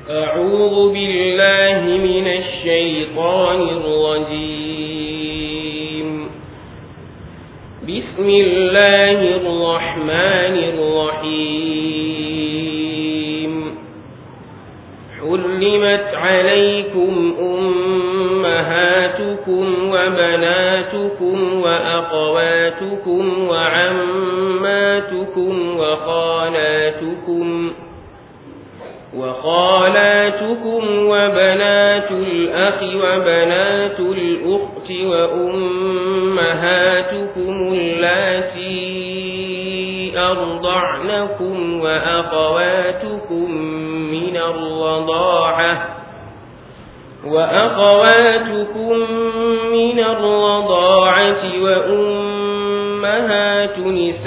أعوذ بالله من الشيطان الرجيم بسم الله الرحمن الرحيم حرمت عليكم أمهاتكم وبناتكم وأخواتكم وعماتكم وخالاتكم وخالاتكم وبنات الأخ وبنات الأخت وأمهاتكم اللاتي أرضعنكم وأخواتكم من الرضاعة وأخواتكم من الرضاعة وأمهات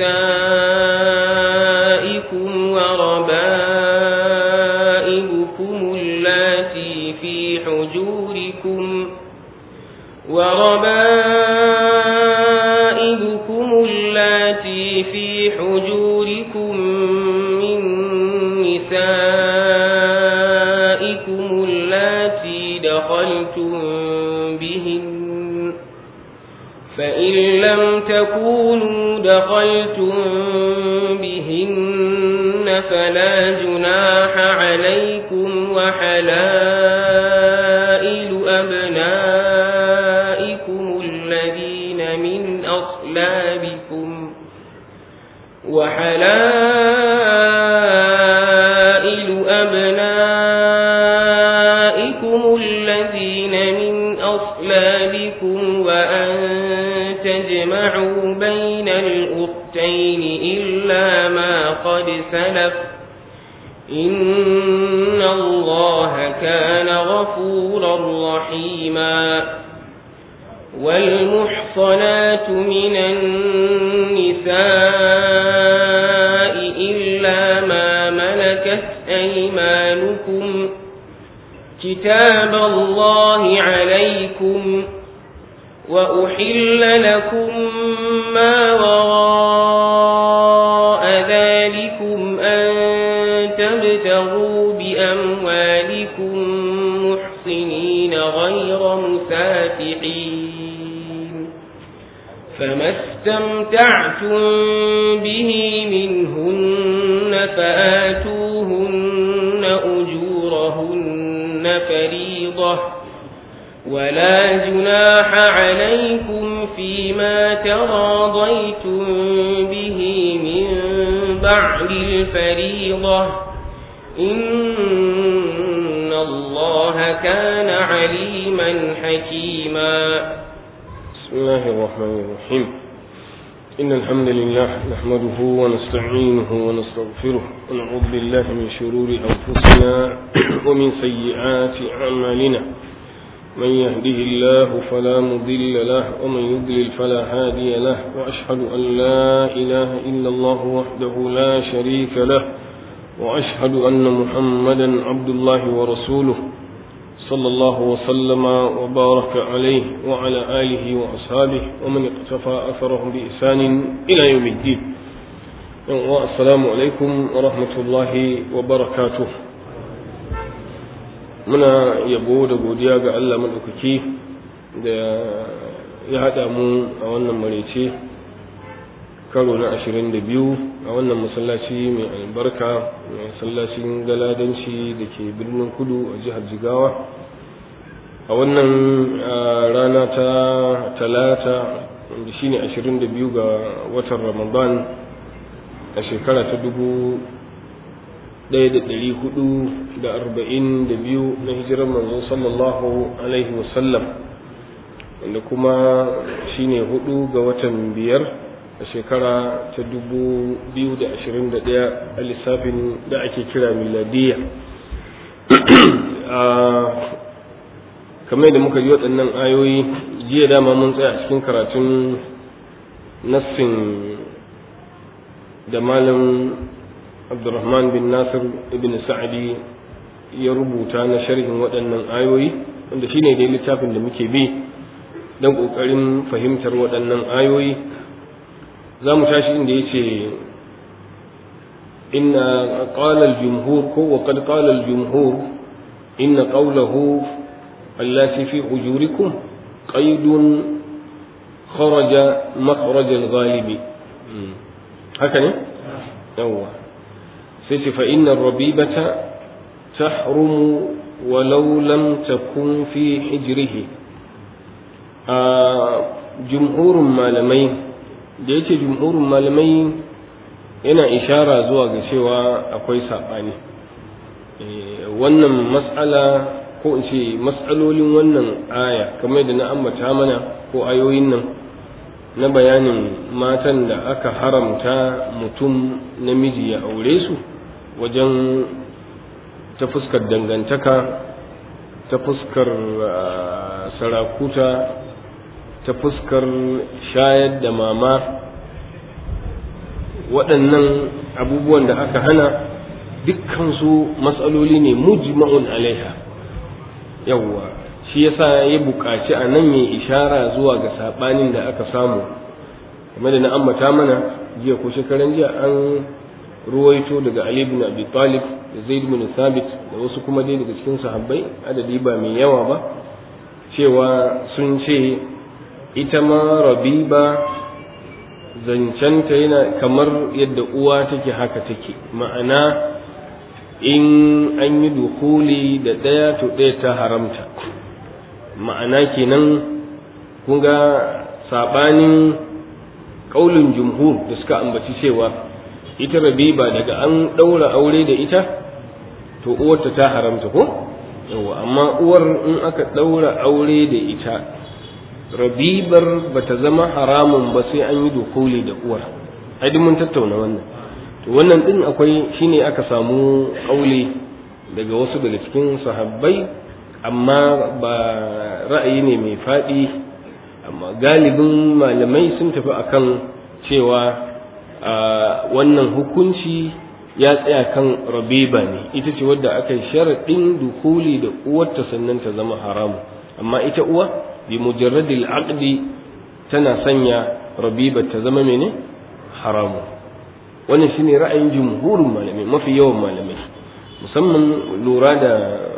نسائكم وربائبكم اللاتي في حجوركم وربائبكم اللاتي في حجوركم من نسائكم اللاتي دخلتم بهن فإن لم تكونوا دخلتم بهن فلا جناح عليكم وحلائل أبنائكم الذين من أصلابكم وحلائل أبنائكم الذين من أصلابكم وأن تجمعوا بين الأختين إلا ما قد سلف إن الله كان غفورا رحيما والمحصنات من النساء إلا ما ملكت أيمانكم كتاب الله عليكم وأحل لكم ما وراء ذلكم أن تبتغوا بأموالكم محصنين غير مسافحين فما استمتعتم به منهن فآتوهن أجورهن فريضة ولا جناح عليكم فيما تراضيتم به من بعد الفريضة إن الله كان عليما حكيما بسم الله الرحمن الرحيم إن الحمد لله نحمده ونستعينه ونستغفره ونعوذ بالله من شرور أنفسنا ومن سيئات أعمالنا من يهده الله فلا مضل له ومن يضلل فلا هادي له وأشهد أن لا إله إلا الله وحده لا شريك له وأشهد أن محمدا عبد الله ورسوله صلى الله وسلم وبارك عليه وعلى آله وأصحابه ومن اقتفى أثرهم بإحسان إلى يوم الدين والسلام عليكم ورحمة الله وبركاته muna yabo da godiya ga Allah maɗaukaki da ya haɗa mu a wannan marece karo na ashirin da biyu a wannan masallaci mai albarka masallacin galadanci da ke birnin kudu a jihar jigawa a wannan rana ta talata wanda shine ashirin da biyu ga watan ramadan a shekara ta dubu ɗaya da ɗari hudu da arba'in da biyu na hijirar manzo sallallahu alaihi wasallam wanda kuma shine hudu ga watan biyar a shekara ta dubu biyu da ashirin da ɗaya a lissafin da ake kira miladiya kamar da muka ji waɗannan ayoyi jiya dama mun tsaya cikin karatun nassin da malam abdurrahman bin nasir ibn sa'adi ya rubuta na sharhin waɗannan ayoyi wanda shine dai littafin da muke bi don ƙoƙarin fahimtar waɗannan ayoyi za mu tashi inda ya ce inna qala al-jumhur ko wa qad qala al-jumhur inna qawlahu allati fi ujurikum qaidun kharaja makhraj al-ghalibi haka ne yawwa sai ce fa inna rabibata tahrumu walau lam takun fi hijrihi a jumhurin malamai da yake jumhurin malamai yana ishara zuwa ga cewa akwai saɓani wannan matsala ko in ce matsalolin wannan aya kamar da na ambata mana ko ayoyin nan na bayanin matan da aka haramta mutum namiji ya aure su wajen ta fuskar dangantaka ta fuskar sarakuta ta fuskar shayar da mama waɗannan abubuwan da aka hana dukkansu matsaloli ne mujma'un alaiha yawwa shi yasa ya buƙaci a nan ya ishara zuwa ga saɓanin da aka samu game da na ambata mana jiya ko shekaran jiya an ruwaito daga Ali ibn Abi Talib da Zaid ibn Thabit da wasu kuma dai daga cikin sahabbai adadi ba mai yawa ba cewa sun ce ita ma rabiba zancenta yana kamar yadda uwa take haka take ma'ana in an yi dukuli da ɗaya to ɗaya ta haramta ma'ana kenan kun ga saɓanin ƙaulin jumhur da suka ambaci cewa ita rabiba daga an ɗaura aure da ita to uwarta ta haramta ko yawa amma uwar in aka ɗaura aure da ita rabibar ba ta zama haramun ba sai an yi dukuli da uwar ai mun tattauna wannan to wannan din akwai shine aka samu kauli daga wasu daga cikin sahabbai amma ba ra'ayi ne mai faɗi amma galibin malamai sun tafi akan cewa wannan hukunci ya tsaya kan rabiba ne ita ce wadda aka yi sharaɗin dukuli da uwarta sannan ta zama haramu amma ita uwa bi mujarradil aqdi tana sanya rabiba ta zama mene haramu wannan shine ra'ayin jumhurin malamai mafi yawan malamai musamman lura da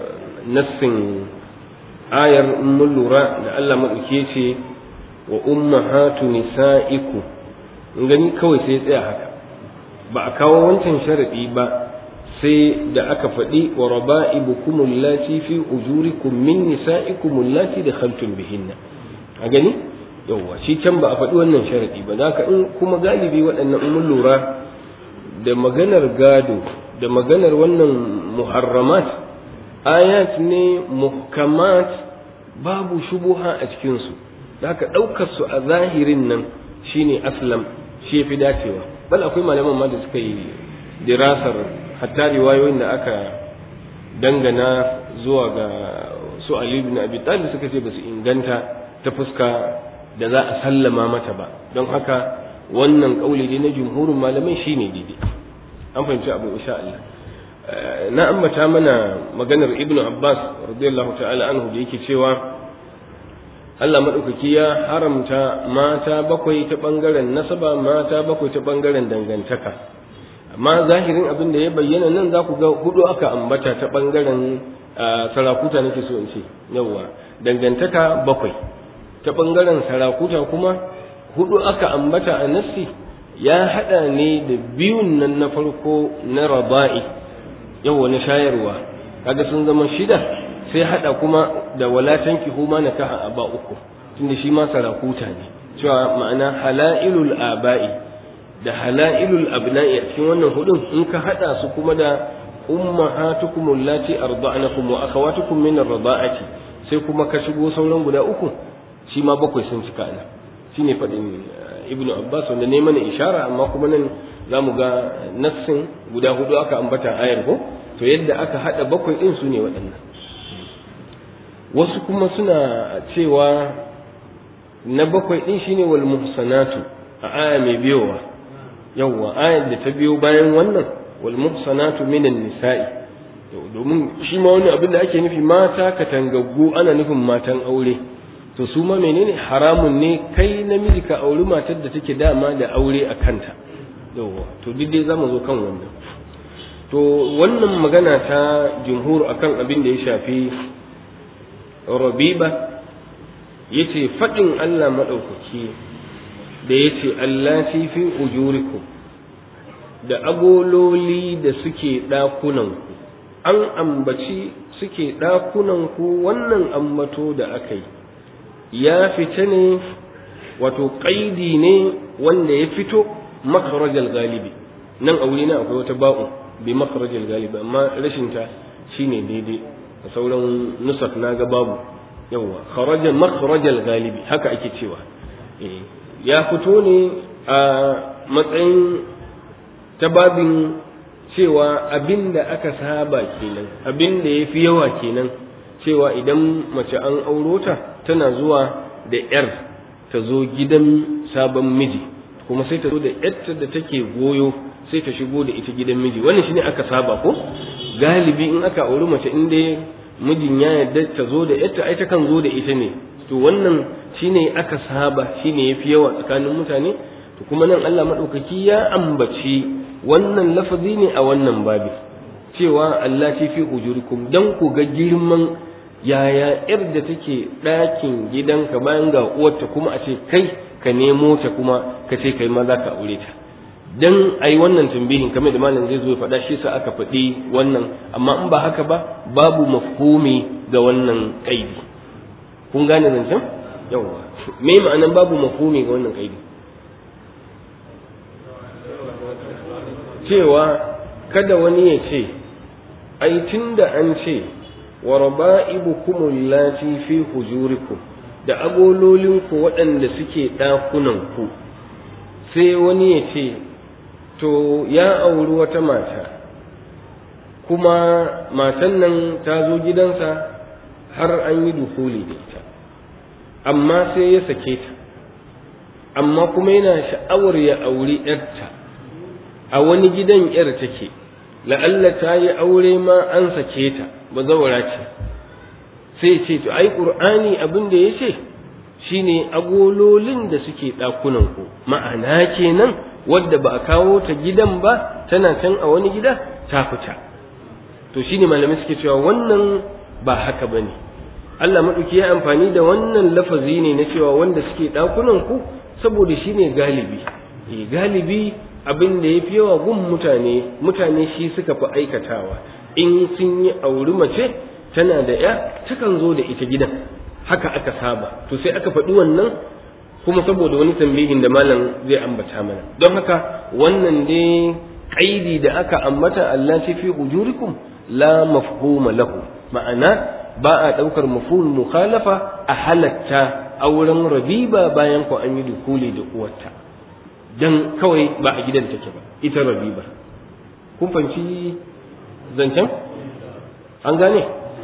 nassin ayar mun lura da Allah madauke ce wa ummahatu nisaiku in gani kawai sai tsaya haka ba a kawo wancan sharadi ba sai da aka faɗi wa raba'ibukum allati fi ujurikum min nisa'ikum allati dakhaltum bihinna a gani yawwa shi can ba a faɗi wannan sharadi ba zaka in kuma galibi waɗannan mun lura da maganar gado da maganar wannan muharramat ayat ne muhkamat babu shubuha a cikin su zaka ɗaukar su a zahirin nan shine aslam shi fi dacewa bal akwai malaman ma da suka yi dirasar hatta riwayoyin da aka dangana zuwa ga su Ali ibn Abi Talib suka ce basu inganta ta fuska da za a sallama mata ba don haka wannan kauli ne na jumhurin malamai shine daidai an fahimci abu insha Allah na ambata mana maganar Ibn Abbas radiyallahu ta'ala anhu da yake cewa Allah maɗaukaki ya haramta mata bakwai ta ɓangaren nasaba mata bakwai ta ɓangaren dangantaka amma zahirin abin da ya bayyana nan za ku ga hudu aka ambata ta ɓangaren sarakuta nake so in ce yawwa dangantaka bakwai ta ɓangaren sarakuta kuma hudu aka ambata a nassi ya haɗa ne da biyun nan na farko na raba'i yawwa na shayarwa kaga sun zama shida sai hada kuma da walatan huma na kaha aba uku tunda shi ma sarakuta ne cewa ma'ana halailul aba'i da halailul abna'i a cikin wannan hudun in ka hada su kuma da ummahatukum allati arda'nakum wa akhawatukum min ar-rada'ati sai kuma ka shigo sauran guda uku shi ma bakwai sun cika ana shine fadin ibnu abbas wanda ne mana ishara amma kuma nan zamu ga nassin guda hudu aka ambata ayar ko to yadda aka hada bakwai din su ne waɗannan wasu kuma suna cewa na bakwai din shine wal muhsanatu a aya mai biyowa yawwa ayar da ta biyo bayan wannan wal muhsanatu minan nisa'i domin shi ma wani abin da ake nufi mata katangaggu ana nufin matan aure to su ma menene haramun ne kai namiji ka auri matar da take dama da aure a kanta yawwa to duk dai zamu zo kan wannan to wannan magana ta jumhur akan abin da ya shafi rabiba yace faɗin Allah maɗaukaki da yace Allah fi ujurikum da agololi da suke ɗakunanku an ambaci suke ɗakunanku wannan ambato da aka yi ya fita ne wato ƙaidi ne wanda ya fito makarajal galibi nan a wuri na akwai wata ba'u bi makarajal galibi amma rashinta shine daidai a sauran nusaf na ga babu yawa kharaja makarajal galibi haka ake cewa ya fito ne a matsayin ta babin cewa abin da aka saba kenan abin da ya fi yawa kenan cewa idan mace an auro ta tana zuwa da ‘yar ta zo gidan sabon miji kuma sai ta zo da ‘yarta da take goyo sai ta shigo da ita gidan miji wannan shine aka saba ko galibi in aka auri mace in dai mijin ya yarda ta zo da ‘yarta ai ta kan zo da ita ne to wannan shine aka saba shine yafi yawa tsakanin mutane to kuma nan Allah madaukaki ya ambaci wannan lafazi ne a wannan babi cewa Allah fi ujurikum dan ku ga girman yaya yar da take ɗakin gidanka bayan ga uwarta kuma a ce kai ka nemo ta kuma ka ce kai ma za ka aure ta dan ai wannan tambihin kamar da malam zai zo ya faɗa shi sa aka faɗi wannan amma in ba haka ba babu mafhumi ga wannan kaidi kun gane zancen yawwa me ma'anan babu mafhumi ga wannan kaidi cewa kada wani ya ce ai tunda an ce wa raba'ibukum allati fi hujurikum da agololinku waɗanda suke ɗakunanku sai wani ya ce to ya auri wata mata kuma matan nan ta zo gidansa har an yi dukuli da ita amma sai ya sake ta amma kuma yana sha'awar ya auri ‘yarta a wani gidan ‘yar take la'alla ta yi aure ma an sake ta ba zawara ce sai ce to ai ƙur'ani abin da ya ce shine agololin da suke ɗakunan ku ma'ana kenan wadda ba a kawo ta gidan ba tana can a wani gida ta fita to shine malamai suke cewa wannan ba haka bane Allah maɗauki ya amfani da wannan lafazi ne na cewa wanda suke ɗakunan ku saboda shine galibi eh galibi abin da ya fi yawa gun mutane mutane shi suka fi aikatawa in sun yi auri mace tana da ya takan zo da ita gidan haka aka saba to sai aka faɗi wannan kuma saboda wani tambihin da malam zai ambata mana don haka wannan dai kaidi da aka ambata Allah ce fi ujurikum la mafhuma lahu ma'ana ba a ɗaukar mafhum mukhalafa a halatta auren rabiba bayan ko an yi dukuli da uwarta dan kawai ba a gidan take ba ita rabiba kun fahimci zancen an gane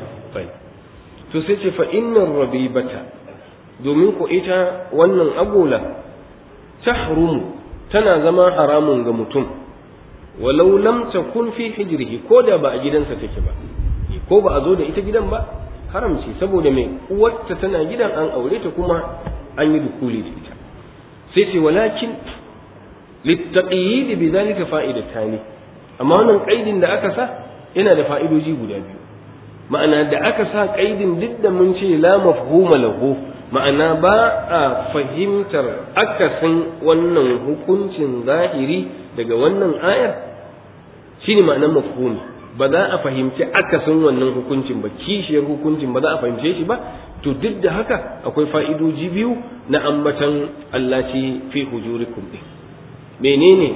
to sai ce fa innar rabibata domin ku ita wannan agola tahrumu tana zama haramun ga mutum walau lam takun fi hijrihi ko da ba a gidansa take ba ko ba a zo da ita gidan ba haramci saboda mai uwarta tana gidan an aure ta kuma an yi dukuli da ita sai ce walakin littaqiyid bi zalika fa'idatani amma wannan kaidin da aka sa yana da fa'idoji guda biyu ma'ana da aka sa kaidin duk da mun ce la mafhuma lahu ma'ana ba a fahimtar akasin wannan hukuncin zahiri daga wannan ayar shine ma'anar mafhumi ba za a fahimci akasin wannan hukuncin ba kishiyar hukuncin ba za a fahimce shi ba to duk da haka akwai fa'idoji biyu na ambatan Allah ce fi hujurikum din menene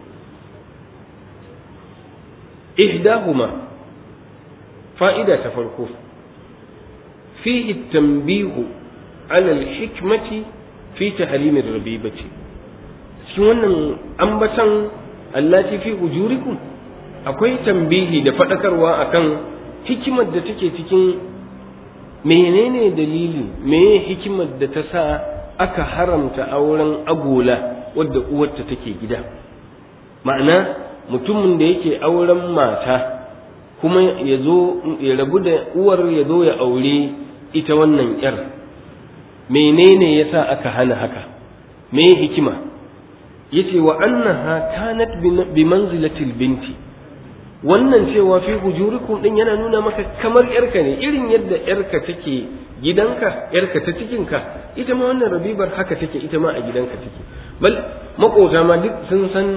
ihdahuma fa'ida ta farko fihi tanbihu ala al-hikmati fi tahrim ar-rabibati cikin wannan ambatan allati fi ujurikum akwai tambihi da fadakarwa akan hikimar da take cikin menene dalili meye hikimar da ta sa aka haramta auren agola wadda uwarta take gida ma'ana mutumin da yake auren mata kuma ya zo ya rabu da uwar ya zo ya aure ita wannan yar menene yasa aka hana haka me hikima yace wa annaha kanat bi manzilatil binti wannan cewa fi hujurikum din yana nuna maka kamar yarka ne irin yadda yarka take gidanka yarka ta cikinka ita ma wannan rabibar haka take ita ma a gidanka take bal makota ma duk sun san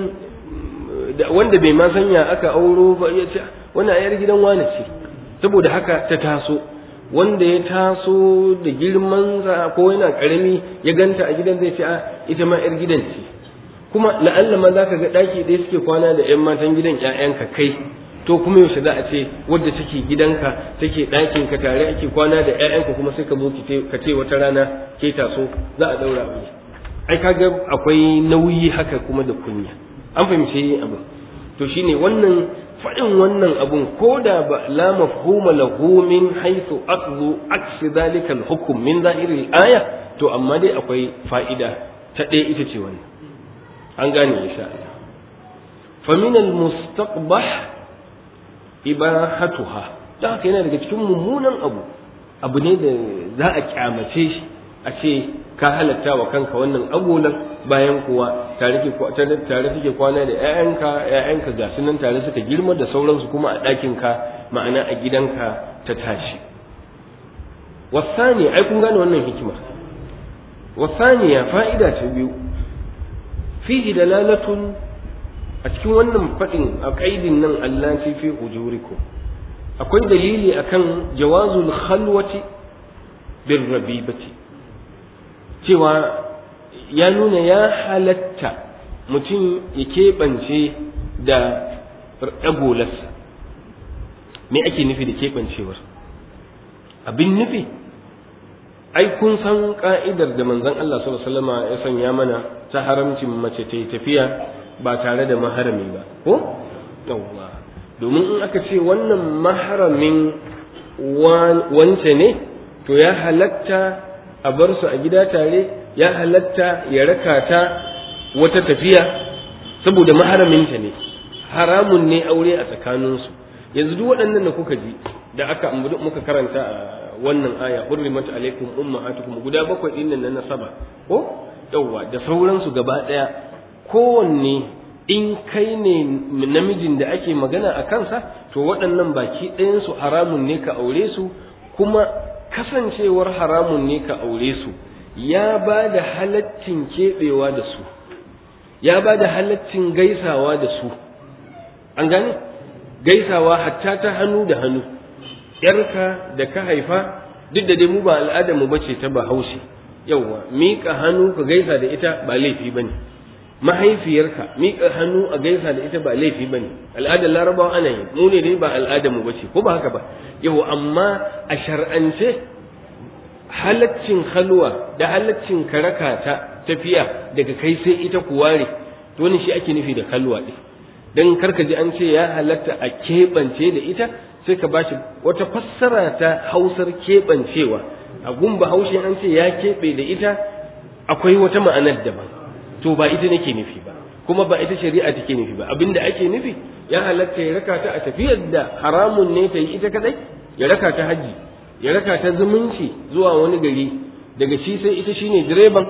wanda bai ma sanya aka auro ba ya ce wannan ayar gidan wane ce saboda haka ta taso wanda ya taso da girman ko yana karami ya ganta a gidan zai ce a ita ma yar gidan ce kuma la'alla ma za ka ga ɗaki ɗaya suke kwana da 'yan matan gidan 'ya'yanka kai to kuma yaushe za a ce wadda take gidanka take ɗakin ka tare ake kwana da 'ya'yanka kuma sai ka zo ka ce wata rana ke taso za a ɗaura abu ai kaga akwai nauyi haka kuma da kunya an fahimci abin to shine wannan faɗin wannan abun ko da ba la mafhuma lahu min haythu aqdu aksi dhalika al-hukm min zahiri al-aya to amma dai akwai fa'ida ta ɗaya ita ce wannan an gane insha Allah fa min al-mustaqbah ibahatuha da haka yana daga cikin mummunan abu abu ne da za a kyamace shi a ce ka halatta wa kanka wannan agolan bayan kuwa tare tare take kwana da ƴaƴanka ƴaƴanka ga sunan tare suka girma da sauransu kuma a ɗakinka ma'ana a gidanka ta tashi wasani ai kun gane wannan hikima wasaniya fa'ida ta biyu fihi dalalatun a cikin wannan faɗin a ƙaidin nan Allah ce fi ujurikum akwai dalili akan jawazul khalwati bir rabibati cewa ya nuna ya halatta mutum ya keɓance da ɗagolarsa me ake nufi da keɓancewar abin nufi ai kun san ka'idar da manzon Allah sallallahu alaihi wasallam ya sanya mana ta haramcin mace ta yi tafiya ba tare da maharami ba ko yawwa domin in aka ce wannan maharamin wance ne to ya halatta a bar su a gida tare ya halatta ya raka ta wata tafiya saboda maharaminta ne haramun ne aure a tsakaninsu yanzu duk waɗannan da kuka ji da aka muka karanta a wannan aya hurrimat alaikum ummahatukum guda bakwai din nan na saba ko yawwa da sauransu gaba daya kowanne in kai ne namijin da ake magana a kansa to waɗannan baki ɗayansu haramun ne ka aure su kuma kasancewar haramun ne ka aure su ya ba da halaccin keɓewa da su ya ba da halaccin gaisawa da su an gane gaisawa hatta ta hannu da hannu yarka da ka haifa duk da dai mu ba al'adar mu bace ta bahaushe yauwa miƙa hannu ka gaisa da ita ba laifi bane mahaifiyarka miƙa hannu a gaisa da ita ba laifi bane al'adar larabawa ana yi mu ne dai ba al'adar mu bace ko ba haka ba yau amma a shar'ance halaccin halwa da halaccin karaka ta tafiya daga kai sai ita ku ware to wannan shi ake nufi da halwa din dan karka ji an ce ya halatta a keɓance da ita sai ka bashi wata fassara ta hausar keɓancewa a gumba haushe an ce ya keɓe da ita akwai wata ma'anar daban to ba ita nake nufi ba kuma ba ita shari'a take nufi ba abinda ake nufi ya halatta ya raka ta a tafiyar da haramun ne ta yi ita kadai ya raka ta haji ya raka ta zumunci zuwa wani gari daga shi sai ita shine direban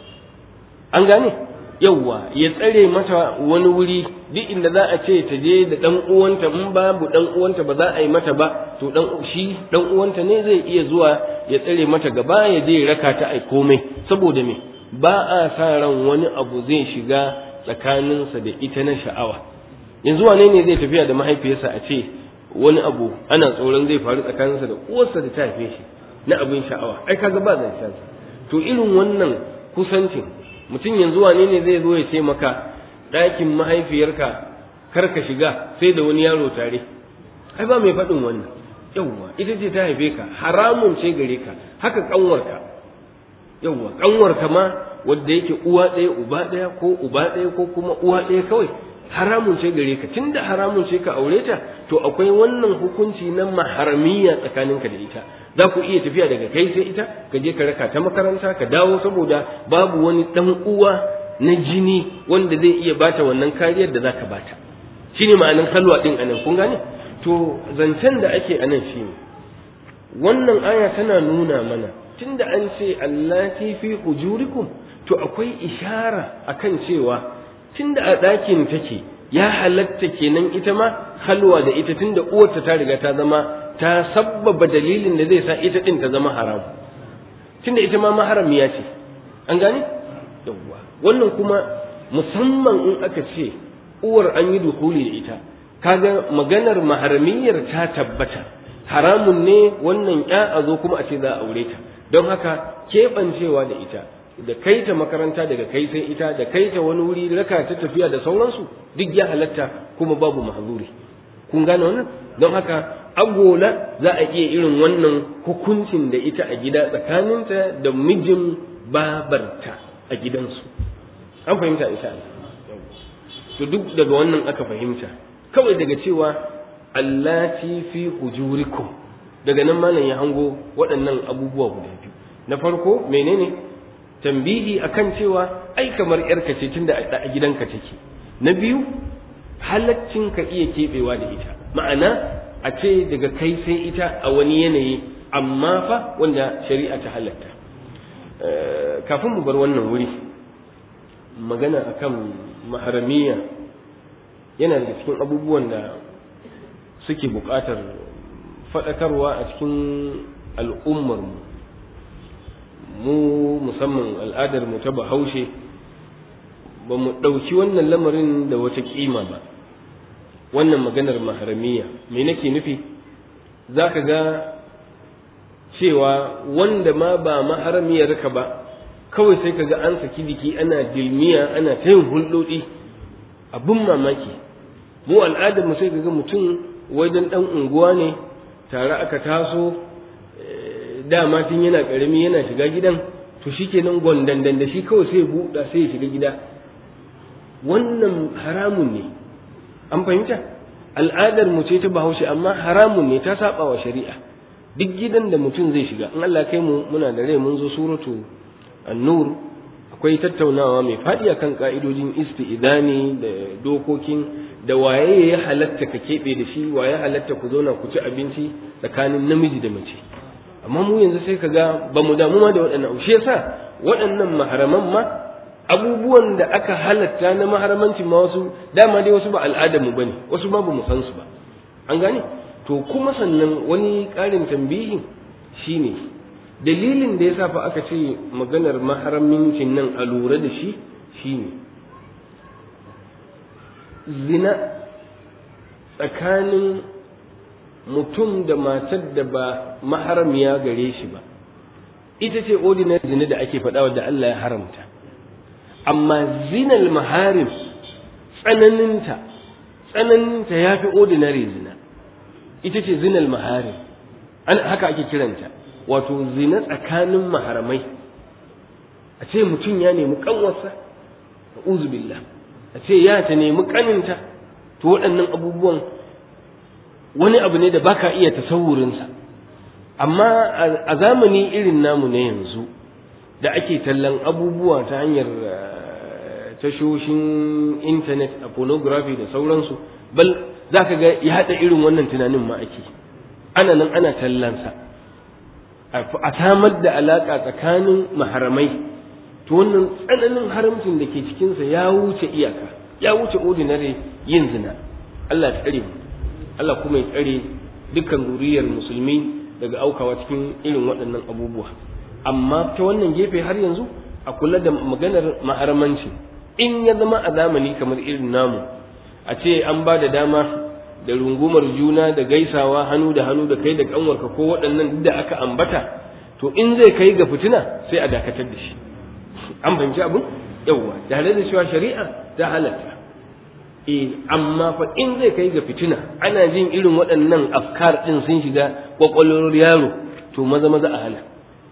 an gane yawwa ya tsare mata wani wuri duk inda za a ce ta je da dan uwanta in babu dan uwanta ba za a yi mata ba to dan shi dan uwanta ne zai iya zuwa ya tsare mata gaba ya je raka ta ai komai saboda me ba a sa ran wani abu zai shiga tsakaninsa da ita na sha'awa yanzu wane ne zai tafiya da mahaifiyarsa a ce wani abu ana tsoron zai faru tsakaninsa da uwarsa da ta haife shi na abin sha'awa ai kaga ba zancen to irin wannan kusancin mutum yanzu wane ne zai zo ya ce maka ɗakin mahaifiyarka kar ka shiga sai da wani yaro tare ai ba mai faɗin wannan yawwa ita ce ta haife ka haramun ce gare ka haka ƙanwarka yawwa ƙanwarka ma wadda yake uwa ɗaya uba ɗaya ko uba ɗaya ko kuma uwa ɗaya kawai haramun ce gare ka tunda haramun ce ka aure ta to akwai wannan hukunci na maharamiya tsakaninka da ita za ku iya tafiya daga kai sai ita ka je ka raka ta makaranta ka dawo saboda babu wani dan uwa na jini wanda zai iya bata wannan kariyar da zaka bata shine ma'anin halwa din anan kun gane to zancen da ake anan shine wannan aya tana nuna mana tunda an ce allati fi hujurikum to akwai ishara akan cewa tunda a ɗakin take ya halatta kenan ita ma halwa da ita tunda uwarta ta riga ta zama ta sabbaba dalilin da zai sa ita din ta zama haram tunda ita ma maharamiya ce an gane yawwa wannan kuma musamman in aka ce uwar an yi dukuli da ita kaga maganar maharamiyar ta tabbata haramun ne wannan ya a zo kuma a ce za a aure ta don haka keɓancewa da ita da kai ta makaranta daga kai sai ita da kai ta wani wuri raka ta tafiya da sauransu duk ya halatta kuma babu mahzuri kun gane wannan don haka agola za a iya irin wannan hukuncin da ita a gida tsakaninta da mijin babarta a gidansu an fahimta insha Allah to duk daga wannan aka fahimta kawai daga cewa allati fi hujurikum daga nan malam ya hango waɗannan abubuwa guda biyu na farko menene tambihi akan cewa ai kamar yarka ce tunda a gidanka take na biyu halaccin ka iya keɓewa da ita ma'ana a ce daga kai sai ita a wani yanayi amma fa wanda shari'a ta halatta kafin mu bar wannan wuri magana akan maharamiya yana da cikin abubuwan da suke buƙatar faɗakarwa a cikin al'ummarmu mu musamman al'adar mu ta bahaushe ba mu ɗauki wannan lamarin da wata ƙima ba wannan maganar maharamiya me nake nufi za ka ga cewa wanda ma ba maharamiyarka ba kawai sai ka ga an saki jiki ana dilmiya ana ta yin hulɗoɗi abin mamaki mu al'adar mu sai ka ga mutum wajen ɗan unguwa ne tare aka taso dama tun yana ƙarami yana shiga gidan to shi kenan gwandandan da shi kawai sai buɗa sai ya shiga gida wannan haramun ne an fahimta al'adar mu ce ta bahaushe amma haramun ne ta saba wa shari'a duk gidan da mutum zai shiga in Allah kai mu muna da rai mun zo suratu an-nur akwai tattaunawa mai faɗi akan ka'idojin isti'idani da dokokin da waye ya halatta ka keɓe da shi waye halatta ku zauna ku ci abinci tsakanin namiji da mace amma mu yanzu sai ka ga ba mu damu ma da waɗannan shi yasa waɗannan maharaman ma abubuwan da aka halatta na maharamancin ma wasu dama dai wasu ba al'adar mu bane wasu ma ba mu san su ba an gane to kuma sannan wani ƙarin tambihin shine dalilin da yasa fa aka ce maganar maharamincin nan a lura da shi shine zina tsakanin mutum da matar da ba maharamiya gare shi ba ita ce ordinary zina da ake faɗa da Allah ya haramta amma zinal maharim tsananinta tsananinta ya fi ordinary zina ita ce zinal maharim an haka ake kiranta wato zina tsakanin maharamai a ce mutum ya nemi kanwarsa billah a ce ya ta nemi kaninta to waɗannan abubuwan wani abu ne da baka iya tasawurinsa amma a zamani irin namu na yanzu da ake tallan abubuwa ta hanyar tashoshin intanet a pornography da sauransu bal za ka ga ya haɗa irin wannan tunanin ma ake ana nan ana tallansa a samar da alaƙa tsakanin maharamai to wannan tsananin haramcin da ke cikinsa ya wuce iyaka ya wuce ordinary yin zina Allah ya tsare mu Allah kuma ya tsare dukkan zuriyar musulmi daga aukawa cikin irin waɗannan abubuwa amma ta wannan gefe har yanzu a kula da maganar maharamanci in ya zama a zamani kamar irin namu a ce an ba da dama da rungumar juna da gaisawa hannu da hannu da kai da kanwarka ko waɗannan da aka ambata to in zai kai ga fitina sai a dakatar da shi an fahimci abin yawwa tare da cewa shari'a ta halatta eh amma fa in zai kai ga fitina ana jin irin waɗannan afkar ɗin sun shiga kwakwalwar yaro to maza maza a hana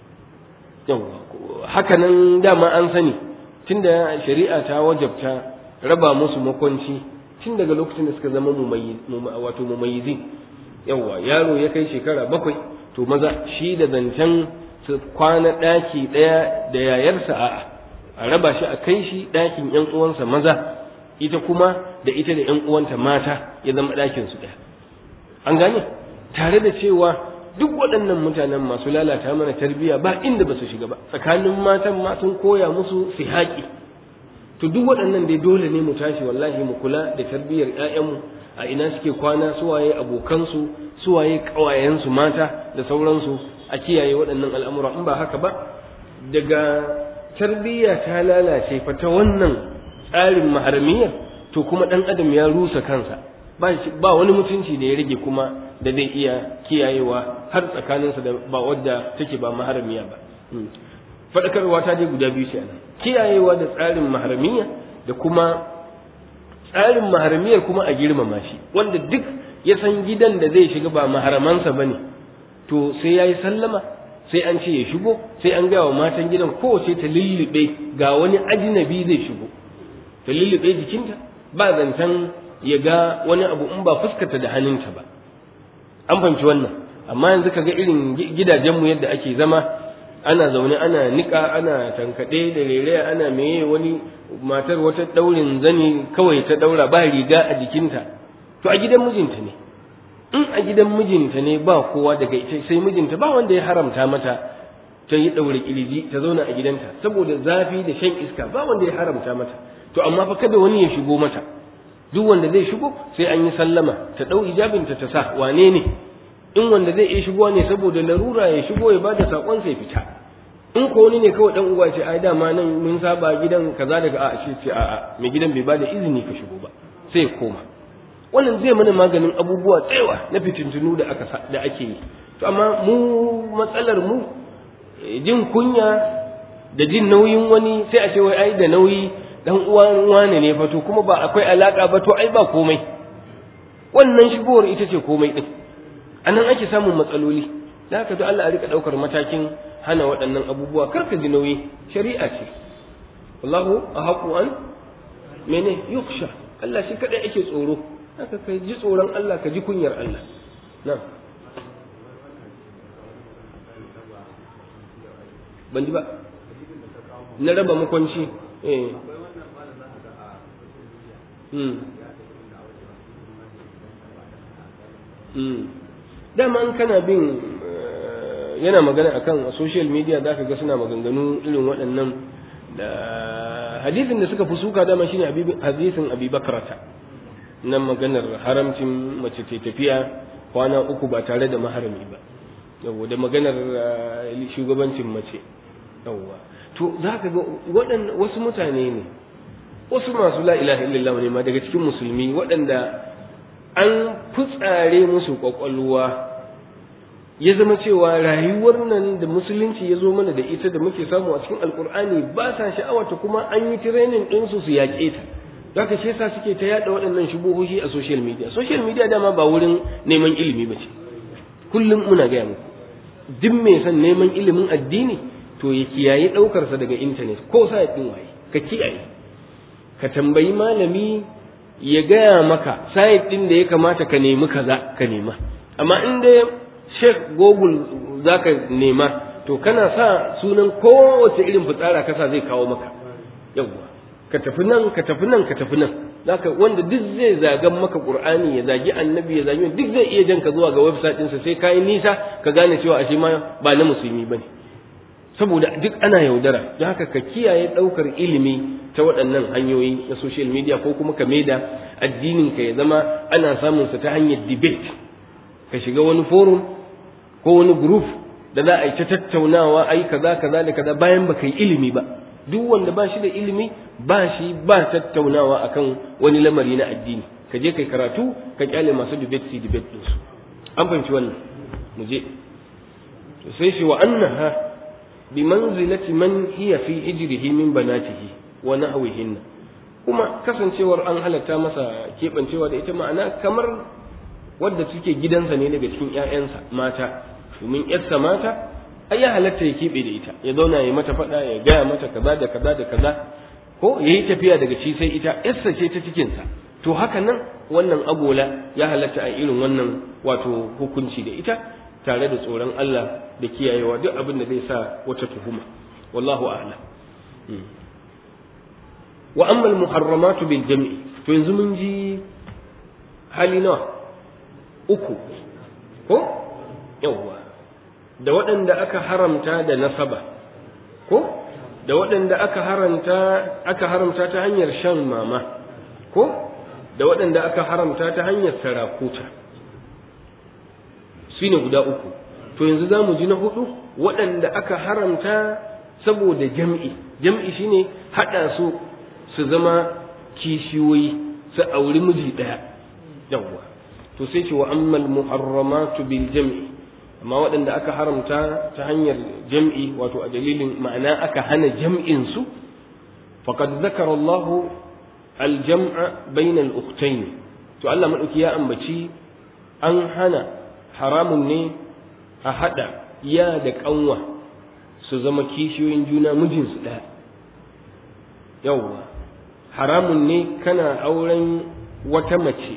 yawwa haka nan dama an sani tunda shari'a ta wajabta raba musu makwanci tun daga lokacin da suka zama wato mumayyizi yawwa yaro ya kai shekara bakwai to maza shi da zancen su kwana ɗaki ɗaya da yayarsa a'a a raba shi a kai shi ɗakin ƴan uwansa maza ita kuma da ita da ƴan uwanta mata ya zama ɗakin su ɗaya an gane tare da cewa duk waɗannan mutanen masu lalata mana tarbiyya ba inda ba su shiga ba tsakanin matan ma sun koya musu su haƙi to duk waɗannan dai dole ne mu tashi wallahi mu kula da tarbiyyar ƴaƴanmu a ina suke kwana suwaye abokansu suwaye ƙawayensu mata da sauransu a kiyaye waɗannan al'amura in ba haka ba daga tarbiyya ta lalace fa ta wannan tsarin maharmiyar to kuma ɗan adam ya rusa kansa ba wani mutunci da ya rage kuma da zai iya kiyayewa har tsakaninsa da ba wadda take ba maharamiya ba faɗakarwa ta dai guda biyu ce nan kiyayewa da tsarin maharamiya da kuma tsarin maharamiyar kuma a girmama shi wanda duk ya san gidan da zai shiga ba maharamansa ba ne to sai ya yi sallama sai an ce ya shigo sai an gaya wa matan gidan kowace ta lullube ga wani ajinabi zai shigo ta lullube jikinta ba zancen ya ga wani abu in ba fuskata da hannunta ba an fahimci wannan amma yanzu ka ga irin gidajenmu yadda ake zama ana zaune ana niƙa ana tankaɗe da rere ana meye wani matar wata ɗaurin zani kawai ta ɗaura ba riga a jikinta to a gidan mijinta ne in a gidan mijinta ne ba kowa daga ita sai mijinta ba wanda ya haramta mata ta yi ɗaure ƙirji ta zauna a gidanta saboda zafi da shan iska ba wanda ya haramta mata to amma fa kada wani ya shigo mata duk wanda zai shigo sai an yi sallama ta ɗau ijabinta ta sa wane ne in wanda zai iya shigowa ne saboda larura ya shigo ya bada sakon sai fita in ko wani ne kawai dan uwa ce ai dama nan mun saba gidan kaza daga a ce ce a'a mai gidan bai bada izini ka shigo ba sai koma wannan zai mana maganin abubuwa tsewa na fitintunu da aka da ake yi to amma mu matsalar mu jin kunya da jin nauyin wani sai a ce wai ai da nauyi dan uwan wane ne fa to kuma ba akwai alaka ba to ai ba komai wannan shigowar ita ce komai din anan ake samun matsaloli da haka to Allah a rika daukar matakin hana waɗannan abubuwa kar ka ji nauyi shari'a ce wallahu ahaqu an mene yuksha Allah shi kadai ake tsoro haka ka ji tsoron Allah ka ji kunyar Allah na ban ji ba na raba makwanci eh hmm hmm dama an kana bin yana magana akan social media za ka ga suna maganganu irin waɗannan da hadisin da suka fi suka dama shine hadisin abi bakrata nan maganar haramcin mace ta tafiya kwana uku ba tare da maharami ba yawwa da maganar shugabancin mace yawwa to za ka ga waɗanda wasu mutane ne wasu masu la ilaha illallah ne ma daga cikin musulmi waɗanda an fitsare musu kwakwalwa ya zama cewa rayuwar nan da musulunci ya zo mana da ita da muke samu a cikin alkur'ani ba sa sha'awata kuma an yi training ɗinsu su yaƙe ta zaka shi yasa suke ta yaɗa waɗannan shubuhohi a social media social media dama ba wurin neman ilimi ba ce kullum muna gaya muku duk mai son neman ilimin addini to ya kiyaye ɗaukarsa daga intanet ko sa ɗin waye ka kiyaye ka tambayi malami ya gaya maka sayid ɗin da ya kamata ka nemi kaza ka nema amma in dai sheikh google za ka nema to kana sa sunan kowace irin fitsara kasa zai kawo maka yawwa ka tafi nan ka tafi nan ka tafi nan zaka wanda duk zai zagan maka qur'ani ya zagi annabi ya zagi duk zai iya jan ka zuwa ga website ɗinsa sai kai nisa ka gane cewa ashe ma ba na musulmi bane saboda duk ana yaudara don haka ka kiyaye ɗaukar ilimi ta waɗannan hanyoyi na social media ko kuma ka maida addinin ka ya zama ana samun sa ta hanyar debate ka shiga wani forum ko wani group da za a yi ta tattaunawa ai kaza kaza da kaza bayan baka yi ilimi ba duk wanda ba shi da ilimi ba shi ba tattaunawa akan wani lamari na addini ka je kai karatu ka kyale masu debate su debate din su an fahimci wannan mu je to sai shi wa annaha bi manzilati man hiya fi hijrihi min banatihi wa nahwihinna kuma kasancewar an halatta masa keɓancewa da ita ma'ana kamar wadda suke gidansa ne daga cikin ‘ya'yansa mata domin ‘yarsa mata ai ya halatta ya keɓe da ita ya zauna ya mata faɗa ya gaya mata kaza da kaza da kaza ko ya yi tafiya daga shi sai ita ‘yarsa ce ta cikinsa to haka nan wannan agola ya halatta a irin wannan wato hukunci da ita tare da tsoron Allah da kiyayewa duk abin da zai sa wata tuhuma wallahu a'lam wa amma al-muharramatu bil jam'i to yanzu mun ji hali nawa uku ko yawwa da waɗanda aka haramta da nasaba ko da waɗanda aka haramta aka haramta ta hanyar shan mama ko da waɗanda aka haramta ta hanyar sarakuta su ne guda uku to yanzu za mu ji na hudu waɗanda aka haramta saboda jam'i jam'i shine haɗa su su zama kishiyoyi su auri miji ɗaya yawwa to sai ce wa ammal muharramatu bil jam'i amma waɗanda aka haramta ta hanyar jam'i wato a dalilin ma'ana aka hana jam'in su faqad zakara Allah al jam'a bainal ukhtayn to Allah madauki ya ambaci an hana haramun ne a hada ya da kanwa su zama kishiyoyin juna mijinsu ɗaya yawwa haramun ne kana auren wata mace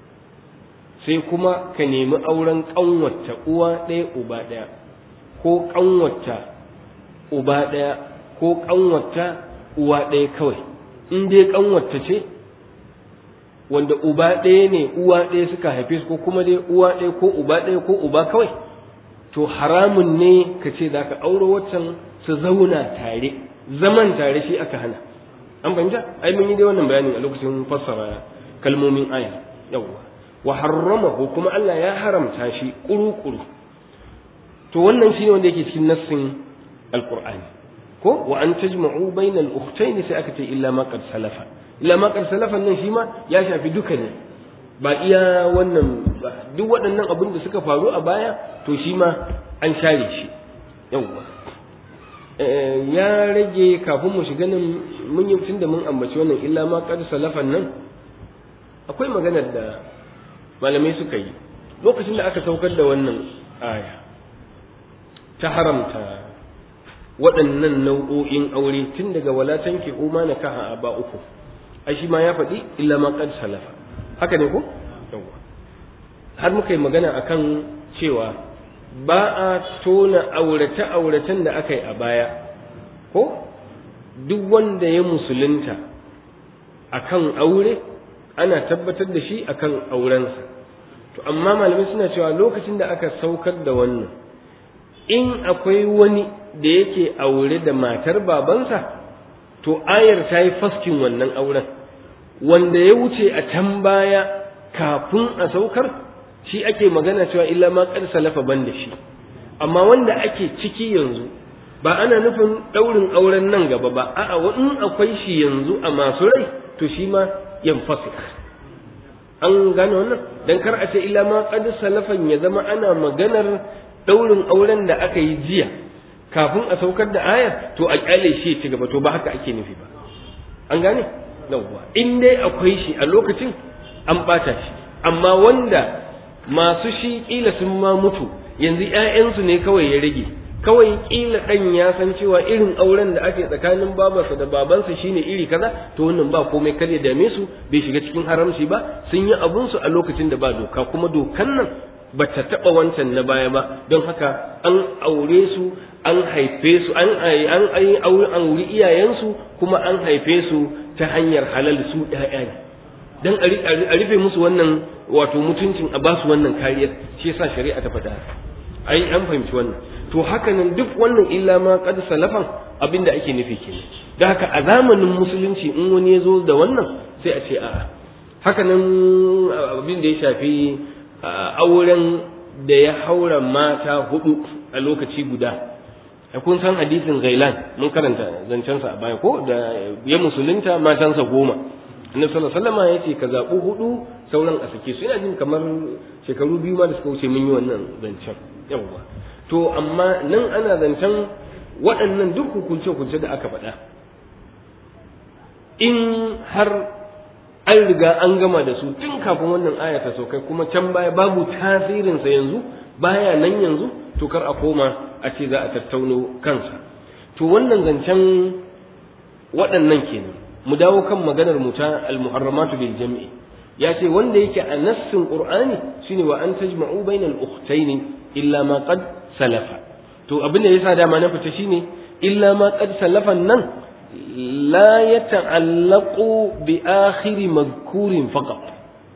sai kuma ka nemi auren ƙanwata uwa ɗaya uba ɗaya ko ƙanwata uba ɗaya ko ƙanwata uwa ɗaya kawai in dai ƙanwata ce wanda uba ɗaya ne uwa ɗaya suka haife su ko kuma dai uwa ɗaya ko uba ɗaya ko uba kawai to haramun ne ka ce za ka auro waccan su zauna tare zaman tare shi aka hana an fahimta ai mun yi dai wannan bayanin a lokacin fassara kalmomin aya yawwa wa harramahu kuma Allah ya haramta shi kuru-kuru to wannan shine wanda yake cikin nassin alqur'ani ko wa an tajma'u bainal ukhtayn sai aka ce illa ma qad salafa illa ma qad salafa nan shi ma ya shafi duka ne ba iya wannan ba duk waɗannan abin da suka faru a baya to shi ma an share shi yawwa ya rage kafin mu shiga nan mun yi tunda mun ambaci wannan illa ma qad salafan nan akwai maganar da malamai suka yi lokacin da aka saukar da wannan aya ta haramta waɗannan nau'o'in aure tun daga wala tanki uma na kaha ba uku ai shi ma ya faɗi illa ma qad salafa haka ne ko yawa har muka yi magana akan cewa ba a tona aurate auratan da aka yi a baya ko duk wanda ya musulunta akan aure ana tabbatar da shi akan aurensa to amma malamai suna cewa lokacin da aka saukar da wannan in akwai wani da yake aure da matar babansa to ayar ta yi faskin wannan auren wanda ya wuce a can baya kafin a saukar shi ake magana cewa illa ma qad salafa ban da shi amma wanda ake ciki yanzu ba ana nufin daurin auren nan gaba ba a'a in akwai shi yanzu a masu rai to shi ma yanfasik an gane wannan dan kar a ce illa ma qad salafan ya zama ana maganar daurin auren da aka yi jiya kafin a saukar da ayar to a kyale shi ci gaba to ba haka ake nufi ba an gane yawwa in dai akwai shi a lokacin an bata shi amma wanda masu shi kila sun ma mutu yanzu ƴaƴansu ne kawai ya rage kawai kila dan ya san cewa irin auren da ake tsakanin babarsa da babansa shine iri kaza to wannan ba komai kar ya dame su bai shiga cikin haramci ba sun yi abun su a lokacin da ba doka kuma dokan nan ba ta taɓa wancan na baya ba don haka an aure su an haife su an an an auri iyayensu kuma an haife su ta hanyar halal su ɗaya ne dan a rufe musu wannan wato mutuncin a basu wannan kariyar shi yasa shari'a ta faɗa ai an fahimci wannan to haka nan duk wannan illa ma qad salafan abinda ake nufi kenan da haka a zamanin musulunci in wani ya zo da wannan sai a ce a'a haka nan abin da ya shafi auren da ya haura mata hudu a lokaci guda kun san hadisin gailan mun karanta zancensa a baya ko da ya musulunta matansa goma annabi sallallahu alaihi wasallam yace ka zabu hudu sauran a sake su ina jin kamar shekaru biyu ma da suka wuce mun yi wannan zancen yawa to amma nan ana zancen waɗannan duk hukunce hukunce da aka faɗa in har an riga an gama da su tun kafin wannan aya ta saukai kuma can baya babu tasirinsa yanzu baya nan yanzu to kar a koma a ce za a tattauno kansa to wannan zancen waɗannan kenan mu dawo kan maganar mu ta al-muharramatu bil jam'i ya ce wanda yake a nassin qur'ani shine wa an tajma'u bainal ukhtayn illa ma qad salafa to abin da yasa dama na fita shine illa ma qad salafan nan la yata'allaqu bi akhir madhkurin faqat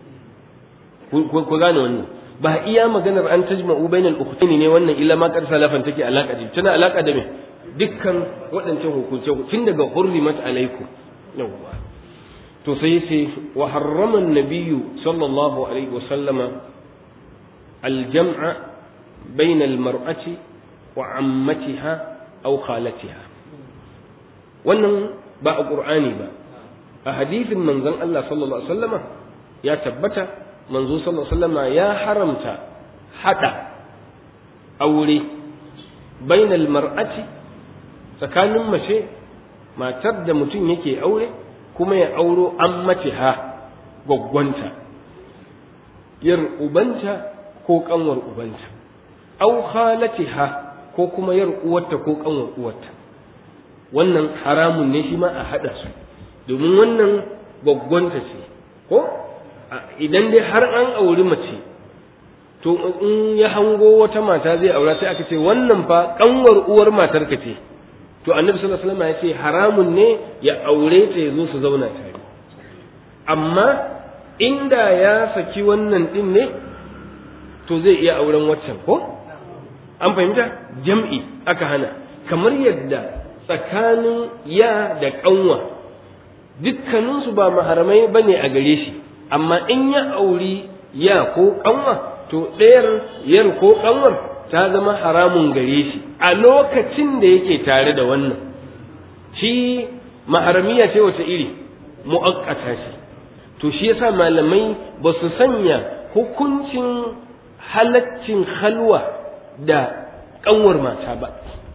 ku gane wannan ba iya maganar an tajma'u bainal ukhtayn ne wannan illa ma qad salafan take alaka da tana alaka da me dukkan waɗancan hukunce tun daga hurrimat alaikum yawwa to sai yace wa harrama an-nabiyyu sallallahu alaihi wa sallama al-jam'a bayna al-mar'ati wa 'ammatiha aw khalatiha wannan ba a qur'ani ba a hadisin manzon Allah sallallahu alaihi wasallama ya tabbata manzo sallallahu alaihi wasallama ya haramta hada aure bainal mar'ati tsakanin mace matar da mutum yake aure kuma ya auro an mace ha gwaggwanta yar ubanta ko kanwar ubanta au khalatiha ko kuma yar uwarta ko kanwar uwarta wannan haramun ne shi ma a hada su domin wannan gwaggwanta ce ko idan dai har an auri mace to in ya hango wata mata zai aura sai aka ce wannan fa kanwar uwar matar ka ce to annabi sallallahu alaihi wasallam ya ce haramun ne ya aure ta ya zo su zauna tare amma inda ya saki wannan din ne to zai iya auren waccan ko an fahimta jam'i aka hana kamar yadda tsakanin ya da kanwa dukkaninsu ba maharamai bane a gare shi amma in ya auri ya ko kanwa to ɗayar yar ko kanwar ta zama haramun gare shi a lokacin da yake tare da wannan shi maharamiya ce wata iri mu'akkata shi to shi yasa malamai ba su sanya hukuncin halaccin halwa da kanwar mata ba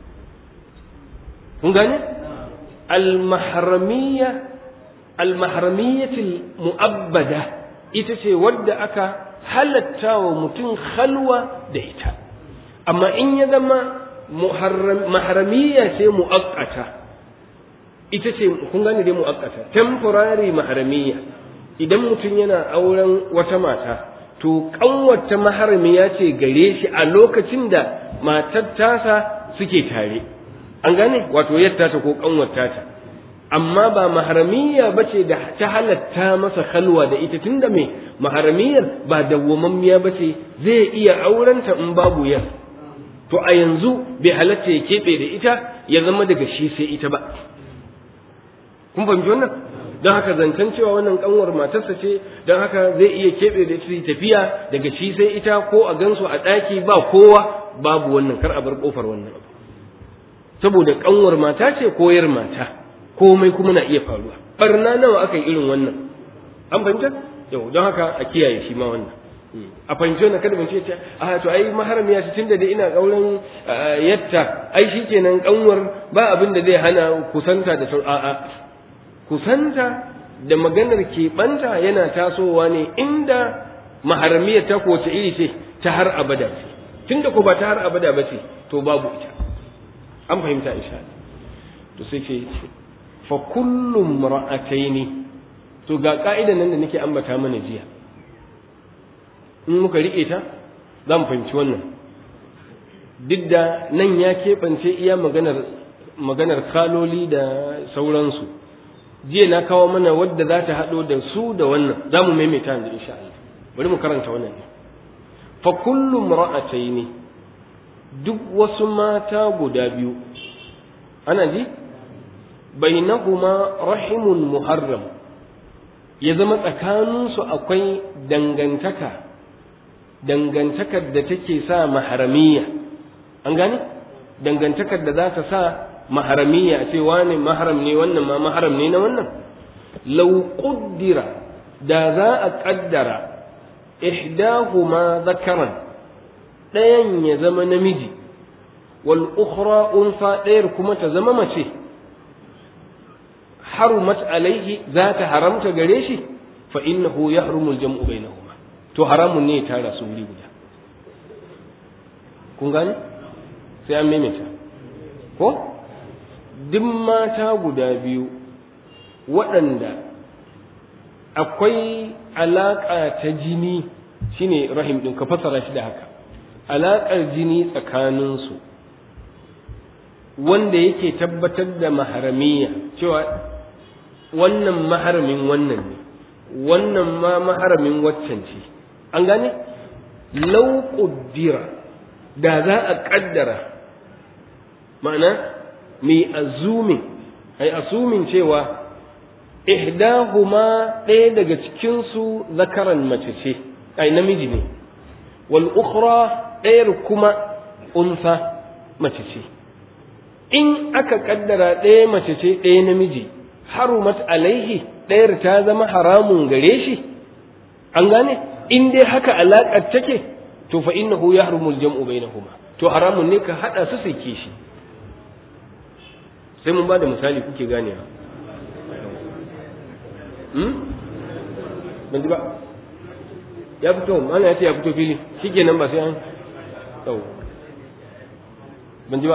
kun gane al-mahramiyya al-mahramiyyatul mu'abbada ita ce wadda aka halatta wa mutum halwa da ita amma in ya zama maharamiyya ce mu'akkata ita ce kun gane dai mu'akkata temporary maharamiyya idan mutum yana auren wata mata to kanwata maharamiya ce gare shi a lokacin da matar tasa suke tare an gane wato yadda ta ko kanwata ta amma ba maharamiyya bace da ta halatta masa halwa da ita tunda me maharamiyar ba dawwamammiya bace zai iya aurenta in babu yar to a yanzu bai halatta ya keɓe da ita ya zama daga shi sai ita ba kun fahimci wannan don haka zancen cewa wannan kanwar matarsa ce don haka zai iya keɓe da ita tafiya daga shi sai ita ko a gansu a ɗaki ba kowa babu wannan kar a bar ƙofar wannan abu saboda kanwar mata ce koyar mata komai kuma na iya faruwa barna nawa aka yi irin wannan an fahimta yau don haka a kiyaye shi ma wannan a fahimci wannan kada ce ce a to ai maharam ya ce tunda da ina kauran yatta ai shikenan kanwar ba abin da zai hana kusanta da a'a kusanta da maganar keɓanta yana tasowa ne inda maharamiyar ta kowace iri ce ta har abada ce tunda ko ba ta har abada ba ce to babu ita an fahimta insha Allah to sai ce fa kullum ra'ataini to ga ka'idan nan da nake ambata mana jiya in muka rike ta za mu fahimci wannan duk da nan ya keɓance iya maganar maganar kaloli da sauransu jiya na kawo mana wadda za ta haɗo da su da wannan za mu maimaita yanzu insha Allah bari mu karanta wannan ne fa kullum ra'ataini duk wasu mata guda biyu ana ji bainahuma rahimun muharram ya zama tsakaninsu akwai dangantaka dangantakar da take sa maharamiya an gane dangantakar da za ta sa maharamiya a ce wane maharam ne wannan ma maharam ne na wannan lau ƙuddira da za a ƙaddara ihdahuma zakaran ɗayan ya zama namiji wal ukhra unsa ɗayar kuma ta zama mace harumat alaihi za ta haramta gare shi fa innahu yahrumul jam'u bainahuma to haramun ne ya tara su wuri guda kun gane sai an maimaita ko duk mata guda biyu waɗanda akwai alaƙa ta jini shine rahim ɗin ka fassara shi da haka alaƙar jini tsakaninsu wanda yake tabbatar da maharamiya cewa wannan maharamin wannan ne wannan ma maharamin waccan ce an gane lau ƙuddira da za a ƙaddara ma'ana mai azumin ai asumin cewa ihdahuma ɗaya daga cikin su zakaran mace ce ai namiji ne wal ukhra ɗayar kuma unsa mace ce in aka kaddara ɗaya mace ce ɗaya namiji harumat alaihi ɗayar ta zama haramun gare shi an gane in dai haka alaƙar take to fa innahu yahrumul jam'u bainahuma to haramun ne ka hada su sai kishi sai mun ba da misali kuke ganewa hmm ban ji ba ya fito mana ya ce ya fito fili shikenan ba sai an yau ban ji ba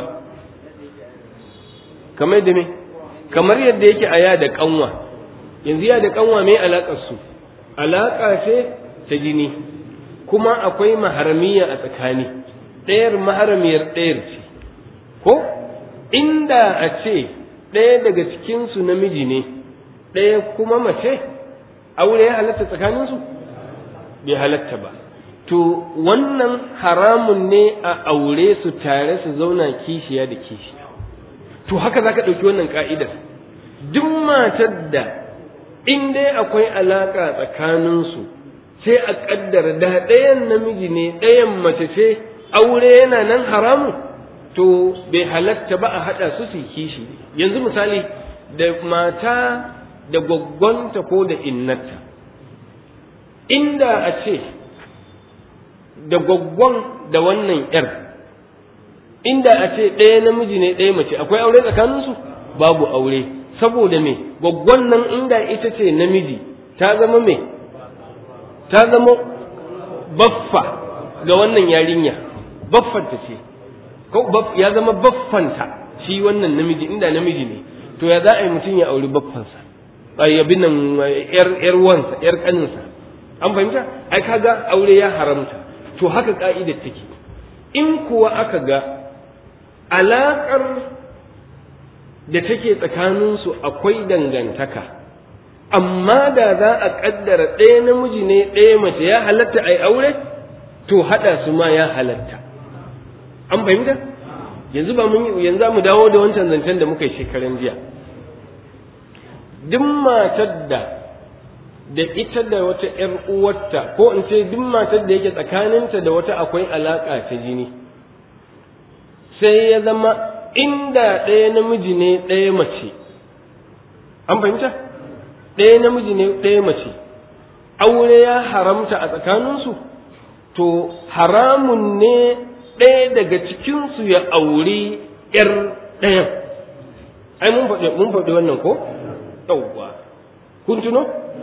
kamar yadda me kamar yadda yake a ya da kanwa yanzu ya da kanwa mai alaƙar su alaƙa ce ta jini kuma akwai maharamiya a tsakani ɗayar maharamiyar ɗayar ce ko inda a ce ɗaya daga cikinsu namiji ne ɗaya kuma mace aure ya halatta tsakaninsu bai halatta ba to wannan haramun ne a aure su tare su zauna kishiya da kishiya to haka za ka ɗauki wannan ka'idar duk matar da in dai akwai alaƙa tsakaninsu sai a ƙaddara da ɗayan namiji ne ɗayan mace ce aure yana nan haramun to bai halatta ba a haɗa su su kishi yanzu misali da mata da gwaggwanta ko da innata inda a ce da gwaggwan da wannan ‘yar inda a ce ɗaya namiji ne ɗaya mace akwai aure tsakaninsu babu aure saboda me gwaggwan nan inda ita ce namiji ta zama me ta zama baffa ga wannan yarinya baffanta ce ko ya zama baffanta shi wannan namiji inda namiji ne to ya za a yi mutum ya auri baffansa ai abin nan yar yar wansa yar kaninsa an fahimta ai kaga aure ya haramta to haka ka'idar take in kuwa aka ga alaƙar da take tsakaninsu akwai dangantaka amma da za a ƙaddara ɗaya namiji ne ɗaya mace ya halatta a yi aure to haɗa su ma ya halatta an fahimta yanzu ba mun yanzu mu dawo da wancan zancen da muka yi shekaran jiya duk matar da da ita da wata ‘yar uwarta ko in ce duk matar da yake tsakaninta da wata akwai alaƙa ta jini sai ya zama inda ɗaya namiji ne ɗaya mace an fahimta ɗaya namiji ne ɗaya mace aure ya haramta a tsakaninsu to haramun ne ɗaya daga cikinsu ya auri ‘yar ɗayan ai mun faɗi wannan ko yauwa kun tuno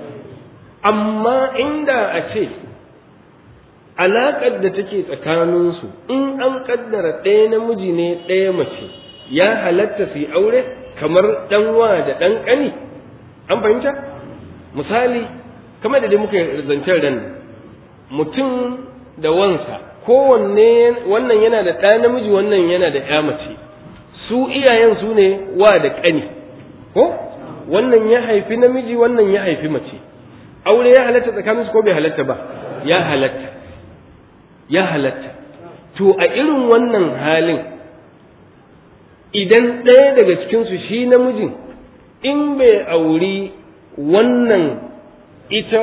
amma inda a ce alaƙar da take tsakaninsu in an ƙaddara ɗaya namiji ne ɗaya mace ya halatta su yi aure kamar ɗanwa da ɗan ƙani an fahimta misali kamar da dai muka zancen ran mutum da wansa kowanne wannan yana da ɗa namiji wannan yana da ƴa mace su iyayen su ne wa da ƙani ko wannan ya haifi namiji wannan ya haifi mace aure ya halatta tsakaninsu ko bai halatta ba ya halatta ya halatta to a irin wannan halin idan ɗaya daga cikinsu shi namijin in bai auri wannan ita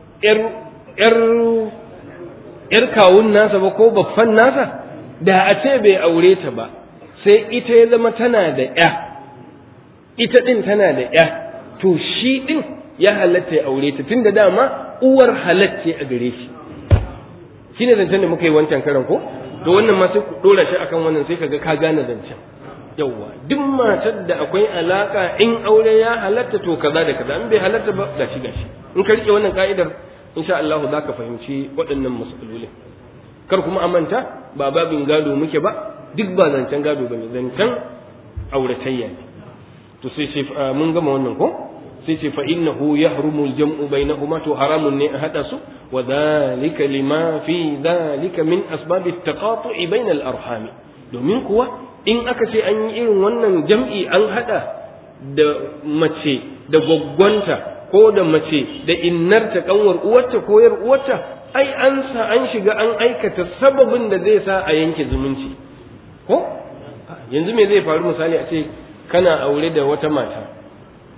‘yar kawun nasa ba ko baffan nasa da a ce bai aure ta ba sai ita ya zama tana da ‘ya ita ɗin tana da ‘ya to shi ɗin ya halatta ya aure ta tun da dama uwar halacce a gare shi shi ne zancen da muka yi wancan karan ko to wannan ma sai ku ɗora shi akan wannan sai kaga ka gane zancen yawwa duk matar da akwai alaka in aure ya halatta to kaza da kaza in bai halatta ba gashi gashi in ka rike wannan ka'idar insha Allah za ka fahimci waɗannan mas'alolin kar kuma amanta ba babin gado muke ba duk ba zancen gado bane zancen auratayya ne to sai ce mun gama wannan ko sai ce fa innahu yahrumu al-jam'u bainahuma to haramun ne a hada su wa dhalika lima fi dhalika min asbab at-taqatu'i bain al-arham domin kuwa in aka ce an yi irin wannan jam'i an hada da mace da gwaggwanta ko da mace da innarta kanwar uwarta ko yar uwarta ai an sa an shiga an aikata sababin da zai sa a yanke zumunci ko yanzu me zai faru misali a ce kana aure da wata mata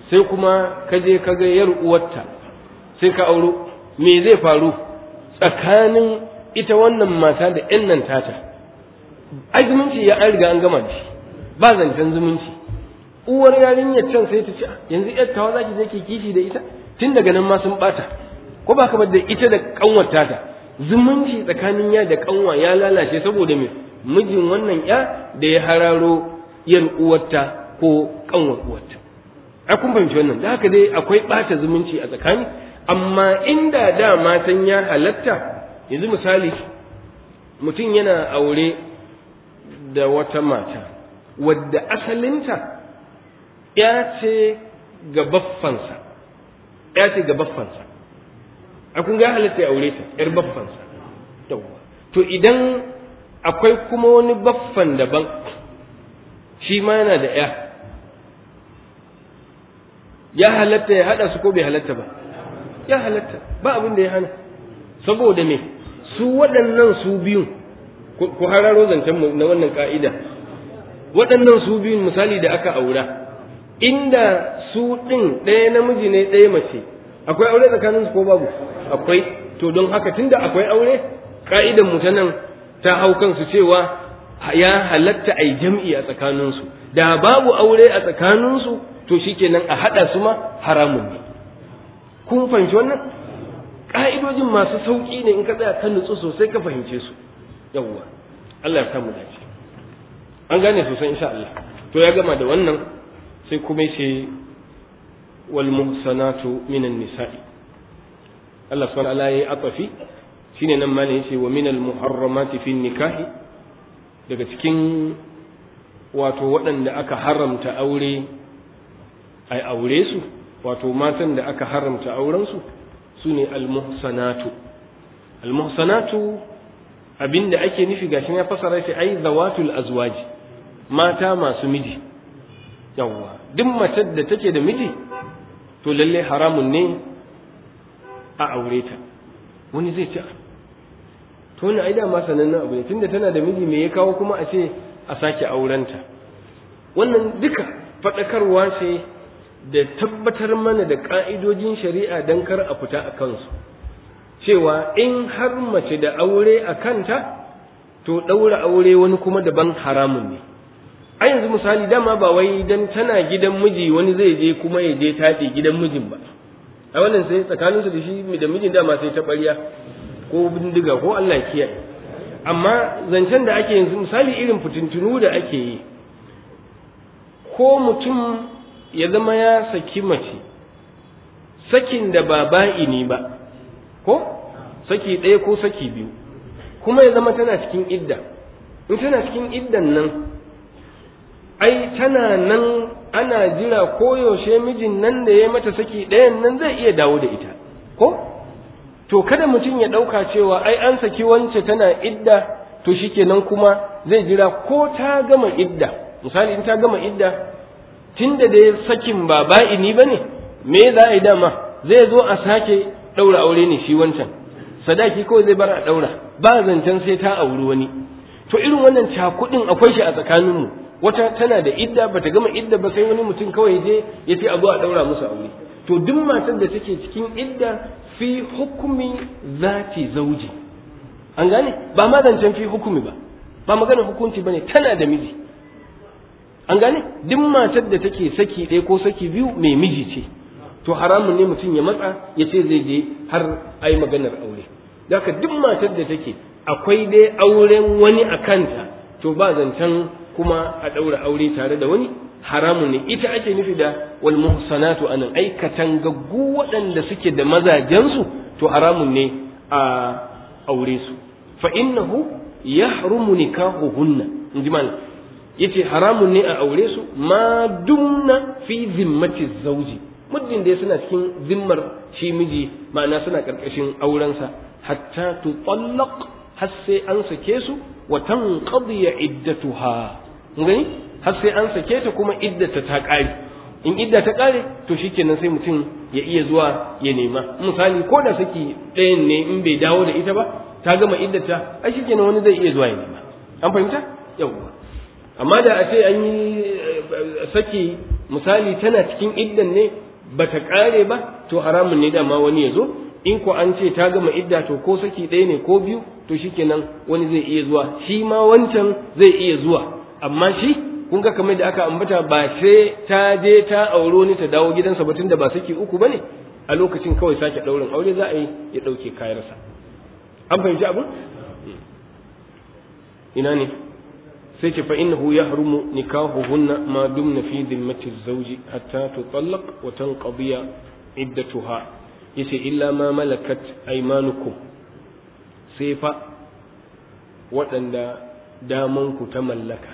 sai kuma ka je ka ga yar uwarta sai ka auro me zai faru tsakanin ita wannan mata da ƴan nan tata ai zumunci ya an riga an gama da shi ba zancen zumunci uwar yarinyar can sai ta ce yanzu yar tawa zaki je ki kishi da ita tun daga nan ma sun bata ko ba ka da ita da kanwar tata zumunci tsakanin ya da kanwa ya lalace saboda me mijin wannan ya da ya hararo yar uwarta ko kanwar uwarta a kun fahimci wannan da haka dai akwai bata zumunci a tsakani amma inda da matan ya halatta yanzu misali mutum yana aure da wata mata wadda asalinta ya ce ga baffansa ya ce ga baffansa a kun ga halatta ya aure ta yar baffansa to idan akwai kuma wani baffan daban shi ma yana da ya ya halatta ya hada su ko bai halatta ba ya halatta ba abin da ya hana saboda me su waɗannan su biyun ku hararo zancen na wannan ka'ida waɗannan su biyun misali da aka aura inda su ɗin ɗaya namiji ne ɗaya mace akwai aure tsakanin su ko babu akwai to don haka tunda akwai aure ka'idan mu ta nan ta hau kansu cewa ya halatta a yi jam'i a tsakaninsu da babu aure a tsakaninsu to shikenan a haɗa su ma haramun ne kun fahimci wannan ƙa'idojin masu sauƙi ne in ka tsaya kan nutsu sosai ka fahimce su yawwa Allah ya samu dace an gane sosai insha Allah to ya gama da wannan sai kuma yace wal muhsanatu minan nisa'i Allah subhanahu wa ta'ala ya atafi shine nan ma ne yace wa minal muharramati fi nikahi daga cikin wato waɗanda aka haramta aure ai aure su wato matan da aka haramta aurensu su ne almuhsanatu almuhsanatu abinda ake nufi gashi ya fasara shi ai zawatul azwaji mata masu miji yawwa duk matar da take da miji to lalle haramun ne a aure ta wani zai ce to wani ai dama sanannen abu ne tunda tana da miji me ya kawo kuma a ce a sake aurenta wannan duka faɗakarwa ce da tabbatar mana da ƙa'idojin shari'a don kar a fita a kansu cewa in har mace da aure a kanta to ɗaura aure wani kuma daban haramun ne a yanzu misali dama ba wai dan tana gidan miji wani zai je kuma ya je taɗe gidan mijin ba a wannan sai tsakaninsu da shi da mijin dama sai ta ɓarya ko bindiga ko Allah kiyaye amma zancen da ake yanzu misali irin fitintunu da ake yi ko mutum ya zama ya saki mace sakin da ba ba'ini ba ko saki ɗaya ko saki biyu kuma ya zama tana cikin idda in tana cikin iddan nan ai tana nan ana jira koyaushe mijin nan da ya mata saki ɗayan nan zai iya dawo da ita ko to kada mutum ya ɗauka cewa ai an saki wance tana idda to shikenan kuma zai jira ko ta gama idda misali in ta gama idda tunda da sakin ba ba'ini ba ne me za a yi dama zai zo a sake ɗaura aure ne shi wancan sadaki kawai zai bar a ɗaura ba zancen sai ta auri wani to irin wannan cakuɗin akwai shi a tsakaninmu wata tana da idda bata gama idda ba sai wani mutum kawai je ya ce a zo a ɗaura musu aure to duk matar da take cikin idda fi hukumi zati zauji an gane ba ma zancen fi hukumi ba ba maganar hukunci bane tana da miji an gane duk matar da take saki ɗaya ko saki biyu mai miji ce to haramun ne mutum ya matsa ya ce zai je har ai maganar aure haka duk matar da take akwai dai auren wani a kanta to ba zancen kuma a ɗaura aure tare da wani haramun ne ita ake nufi da wal muhsanatu anan aikatan gaggu waɗanda suke da mazajensu to haramun ne a aure su fa innahu yahrumu nikahuhunna in ji malam yace haramun ne a aure su ma dumna fi zimmati zauji muddin da suna cikin zimmar shi miji ma'ana suna karkashin aurensa hatta tutallaq har sai an sake su wa tanqadi iddatuha gani har sai an sake ta kuma iddata ta kare in idda ta kare to shikenan sai mutum ya iya zuwa ya nema misali ko da saki ɗayan ne in bai dawo da ita ba ta gama iddata ai shikenan wani zai iya zuwa ya nema an fahimta yawwa amma da a ce an yi saki misali tana cikin iddan ne bata kare ba to haramun ne dama wani ya zo in ko an ce ta gama idda to ko saki ɗaya ne ko biyu to shikenan wani zai iya zuwa shi ma wancan zai iya zuwa amma shi kun ga kamar da aka ambata ba sai ta je ta auro ni ta dawo gidansa ba tunda ba saki uku bane a lokacin kawai sake ɗaurin aure za a yi ya ɗauke kayansa an fahimci abin ina ne sai ce fa innahu yahrumu nikahuhunna ma dumna fi dhimmati zawji hatta tutallaq wa tanqadiya iddatuha yace illa ma malakat aymanukum sai fa waɗanda damanku ta mallaka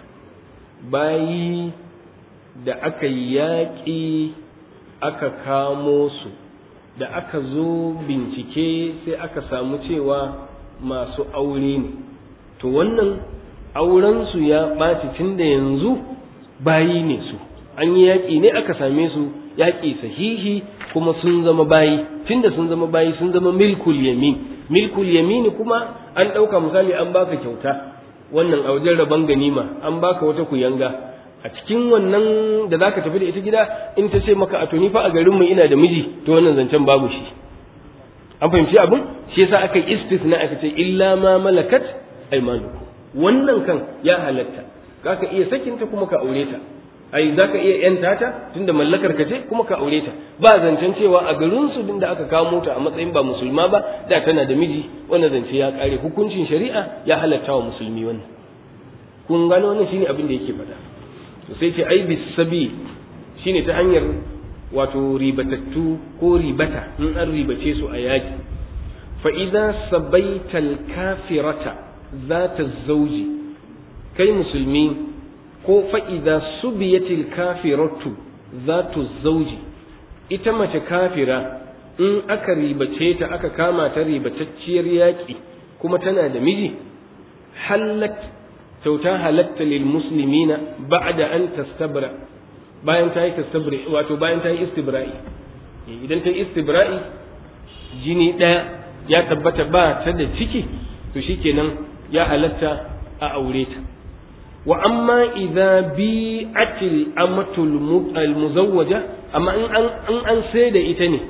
bayi da aka yaƙi aka kamo su da aka zo bincike sai aka samu cewa masu aure ne to wannan aurensu ya ɓaci tun da yanzu bayi ne su an yi yaƙi ne aka same su yaƙi sahihi kuma sun zama bayi tun da sun zama bayi sun zama milkul yamin milkul yamini kuma an ɗauka misali an baka kyauta wannan a wajen rabon ganima an baka wata kuyanga a cikin wannan da zaka tafi da ita gida in ta ce maka a to ni fa a garin mu ina da miji to wannan zancen babu shi an fahimci abin shi yasa aka yi istisna aka ce illa ma malakat aymanukum wannan kan ya halatta zaka iya sakinta kuma ka aure ta ai zaka iya yanta ta tunda mallakar ka ce kuma ka aure ta ba zancen cewa a garin su din da aka kawo ta a matsayin ba musulma ba da tana da miji wannan zance ya kare hukuncin shari'a ya halatta wa musulmi wannan kun gano wannan shine abin da yake faɗa to sai ce ai bisabi shine ta hanyar wato ribatattu ko ribata in an ribace su a yaki fa idza sabaital kafirata zata zauji kai musulmi ko fa'iza subiyatil kafiratu zatu zauji ita mace kafira in aka ribace ta aka kama ta ribatacciyar yaƙi kuma tana da miji hallat kyauta halatta lil muslimina ba'da an tastabra bayan ta yi tastabri wato bayan ta yi istibra'i idan ta yi istibra'i jini ɗaya ya tabbata ba ta da ciki to shikenan ya halatta a aure ta wa amma idza bi'atil amatul almuzawwaja amma in an in an sai da ita ne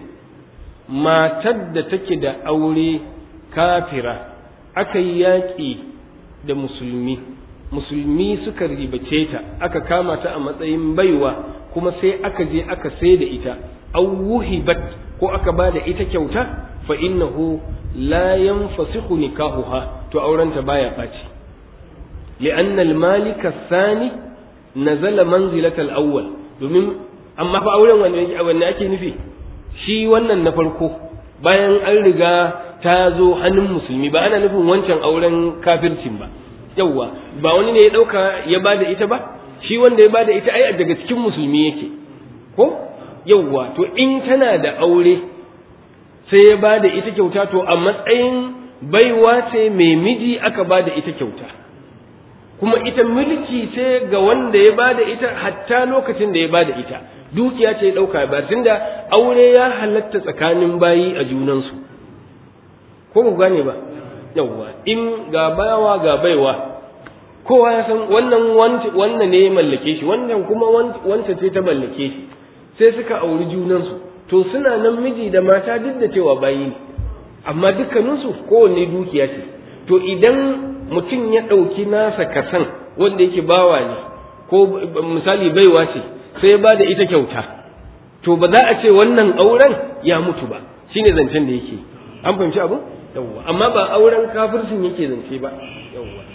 matar da take da aure kafira aka yi yaƙi da musulmi musulmi suka ribace ta aka kama ta a matsayin baiwa kuma sai aka je aka sai da ita aw wuhibat ko aka ba da ita kyauta fa innahu la yanfasikhu nikahuha to aurenta baya ɓaci لأن المالك الثاني نزل منزلة الأول domin amma fa auren wanne ake nufi shi wannan na farko bayan an riga ta zo hannun musulmi ba ana nufin wancan auren kafircin ba yauwa ba wani ne ya ɗauka ya ba da ita ba shi wanda ya ba da ita ai daga cikin musulmi yake ko yauwa to in tana da aure sai ya ba da ita kyauta to a matsayin baiwa ce mai miji aka ba da ita kyauta kuma ita mulki ce ga wanda ya bada ita hatta lokacin da ya bada ita dukiya ce ya dauka ba tunda aure ya halatta tsakanin bayi a junansu ko ku gane ba yawwa in ga bayawa ga baiwa kowa ya san wannan wannan ne ya mallake shi wannan kuma wancan ce ta mallake shi sai suka auri junansu to suna nan miji da mata duk da cewa bayi ne amma dukkaninsu kowanne dukiya ce to idan mutum ya ɗauki nasa kasan wanda yake bawa ne ko misali baiwa ce sai ba da ita kyauta to ba za a ce wannan auren ya mutu ba shine zancen da yake an fahimci abu yawwa amma ba auren kafircin yake zance ba yawwa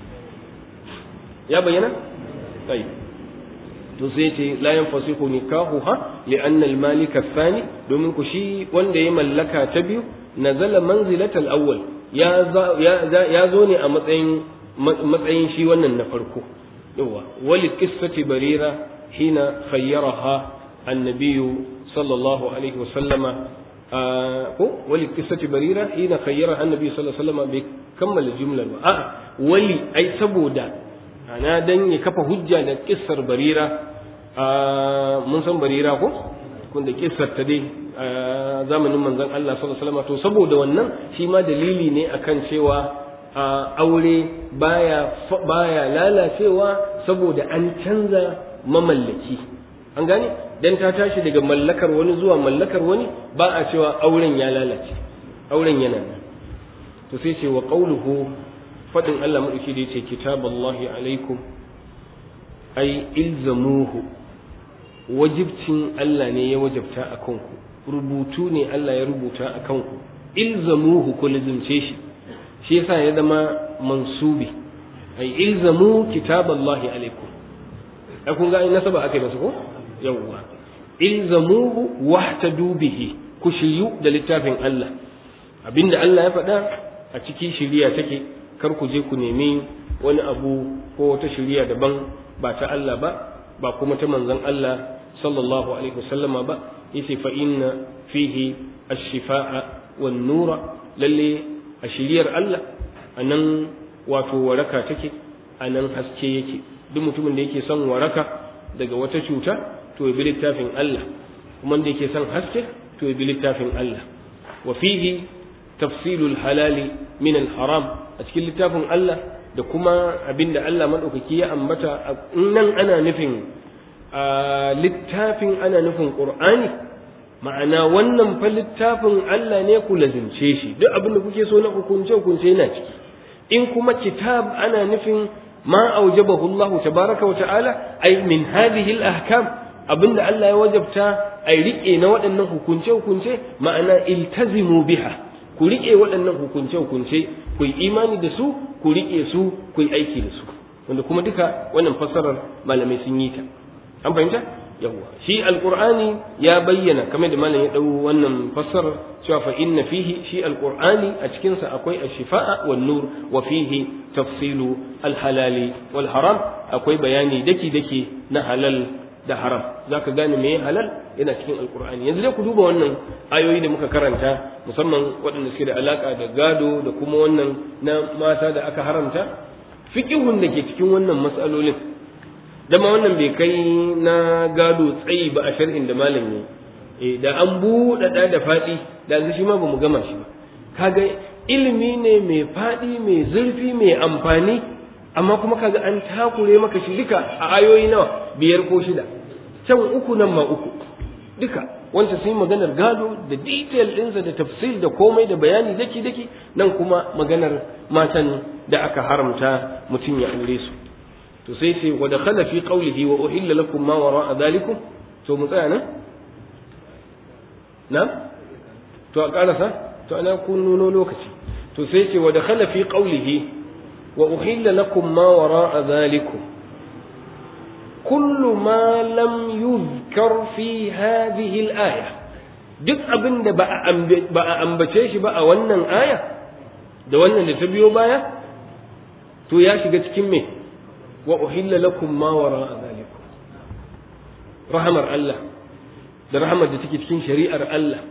ya bayyana tsayi to sai ce la yanfasihu nikahuha li anna al malik athani domin ku shi wanda ya mallaka ta biyu nazala manzilatal awwal ya zo ne a matsayin matsayin shi wannan na farko yawa wali qissati barira hina khayyaraha annabiyu sallallahu alaihi wa sallama ko wali qissati barira hina khayyaraha annabiyu sallallahu alaihi wa sallama bai kammala jumlar ba a'a wali ai saboda ana dan ya kafa hujja da kissar barira mun san barira ko kun da kissar ta dai a zamanin manzon Allah sallallahu alaihi wasallam to saboda wannan shi ma dalili ne akan cewa aure baya baya lalacewa saboda an canza mamallaki an gane dan ta tashi daga mallakar wani zuwa mallakar wani ba a cewa auren ya lalace auren yana nan to sai ce wa qauluhu fadin Allah madauki da yace kitaballahi alaikum ai ilzamuhu wajibcin Allah ne ya wajabta a kanku rubutu ne Allah ya rubuta a kanku ilzamuhu ku lazimce shi shi yasa ya zama mansubi ai ilzamu kitaballahi alaikum ai kun ga ai nasaba akai masa ko yawwa ilzamuhu wahtadu bihi ku shiryu da littafin Allah abinda Allah ya faɗa a ciki shiriya take kar ku je ku nemi wani abu ko wata shiriya daban ba ta Allah ba ba kuma ta manzon Allah sallallahu alaihi wasallama ba yace fa inna fihi ash-shifaa wan nura lalle a shiriyar Allah anan wato waraka take anan haske yake duk mutumin da yake son waraka daga wata cuta to ya bi littafin Allah kuma da yake son haske to ya bi littafin Allah wa fihi tafsilul halali min al-haram a cikin littafin Allah da kuma abinda Allah madaukaki ya ambata nan ana nufin a littafin ana nufin Qur'ani ma'ana wannan fa littafin Allah ne ku lazimce shi duk abin da kuke so na hukunce hukunce yana ciki in kuma kitab ana nufin ma aujabahu Allah tabaraka wa ta'ala ay min hadhihi al-ahkam abinda Allah ya wajabta ai rike na waɗannan hukunce hukunce ma'ana iltazimu biha ku rike waɗannan hukunce hukunce ku yi imani da su ku rike su ku yi aiki da su wanda kuma duka wannan fassarar malamai sun yi ta an fahimta yawwa shi alqur'ani ya bayyana kamar da malam ya dau wannan fassarar cewa fa inna fihi shi alqur'ani a cikin sa akwai ash-shifa'a wan nur wa fihi tafsilu al-halali wal haram akwai bayani daki daki na halal da haram zaka gane me halal yana cikin alqur'ani yanzu dai ku duba wannan ayoyi da muka karanta musamman waɗanda suke da alaka da gado da kuma wannan na mata da aka haramta fiqihun da ke cikin wannan mas'alolin dama wannan bai kai na gado tsayi ba a sharhin da malam ne eh da an buɗaɗa da faɗi da yanzu shi ma ba mu gama shi ba kaga ilimi ne mai faɗi mai zurfi mai amfani amma kuma kaga an takure maka shi duka a ayoyi nawa biyar ko shida can uku nan ma uku duka wanda sun maganar gado da detail ɗinsa da tafsir da komai da bayani daki daki nan kuma maganar matan da aka haramta mutum ya aure su to sai sai wa dakhala fi qawlihi wa uhilla lakum ma wara'a dhalikum to mu tsaya nan na to a karasa to ana kun nuno lokaci to sai ce wa dakhala fi qawlihi wa uhilla lakum ma wara'a dhalikum kullu ma lam yuzkar fi hadhihi al-aya duk abin da ba a ambace shi ba a wannan aya da wannan da ta biyo baya to ya shiga cikin me wa uhilla lakum ma wara'a dhalikum rahamar Allah da rahamar da take cikin shari'ar Allah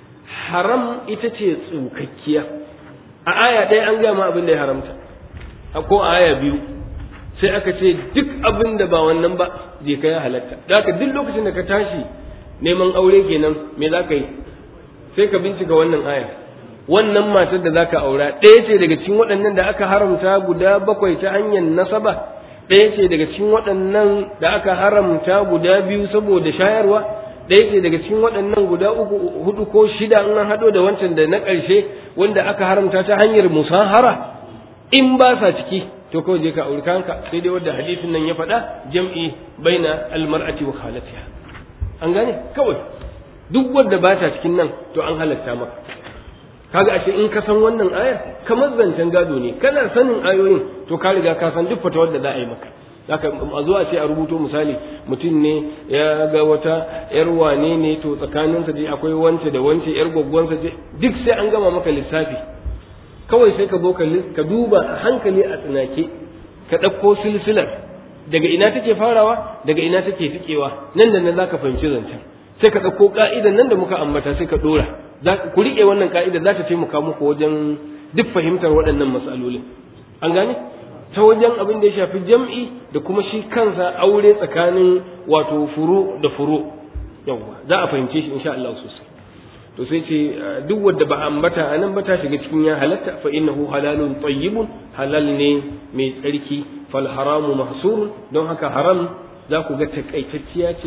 haram ita ce tsukakkiya a aya ɗaya an gama abin da ya haramta ko a aya biyu sai aka ce duk abin da ba wannan ba je ka ya halatta da haka duk lokacin da ka tashi neman aure kenan me za ka yi sai ka bincika wannan aya wannan matar da za ka aura ɗaya ce daga cikin waɗannan da aka haramta guda bakwai ta hanyar nasaba ɗaya ce daga cikin waɗannan da aka haramta guda biyu saboda shayarwa ɗaya ce daga cikin waɗannan guda uku hudu ko shida in an haɗo da wancan da na ƙarshe wanda aka haramta ta hanyar musahara in ba sa ciki to kawai je ka auri kanka sai dai wanda hadisin nan ya faɗa jam'i baina almar'ati wa khalatiha an gane kawai duk wanda ba ta cikin nan to an halatta maka kaga ashe in ka san wannan aya kamar zancen gado ne kana sanin ayoyin to ka riga ka san duk fatawar da za a yi maka haka a zuwa ce a rubuto misali mutum ne ya ga wata yar wane ne to tsakaninsa dai akwai wance da wance yar gwaggwansa ce duk sai an gama maka lissafi kawai sai ka zo ka duba a hankali a tsinake ka ɗauko silsilar daga ina take farawa daga ina take fikewa nan da nan zaka fahimci zancen sai ka ɗauko ka'idan nan da muka ambata sai ka ɗora ku riƙe wannan ka'ida za ta taimaka muku wajen duk fahimtar waɗannan matsalolin an gane ta wajen abin da ya shafi jam'i da kuma shi kansa aure tsakanin wato furu da furu yawwa za a fahimce shi insha Allah sosai to sai ce duk wanda ba ambata a nan ba ta shiga cikin ya halatta fa innahu halalun tayyibun halal ne mai tsarki fal haramu mahsurun don haka haram za ku ga takaitacciya ce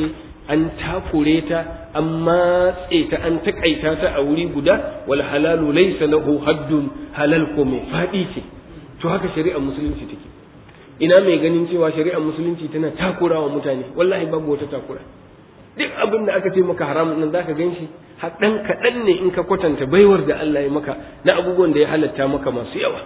an takure ta an matse ta an takaita ta a wuri guda wal halalu laysa lahu haddun halal ko mai fadi ce to haka shari'ar musulunci take ina mai ganin cewa shari'ar musulunci tana takurawa mutane wallahi babu wata takura duk abin da aka ce maka haramun nan zaka gan shi haɗan kaɗan ne in ka kwatanta baiwar da Allah ya maka na abubuwan da ya halatta maka masu yawa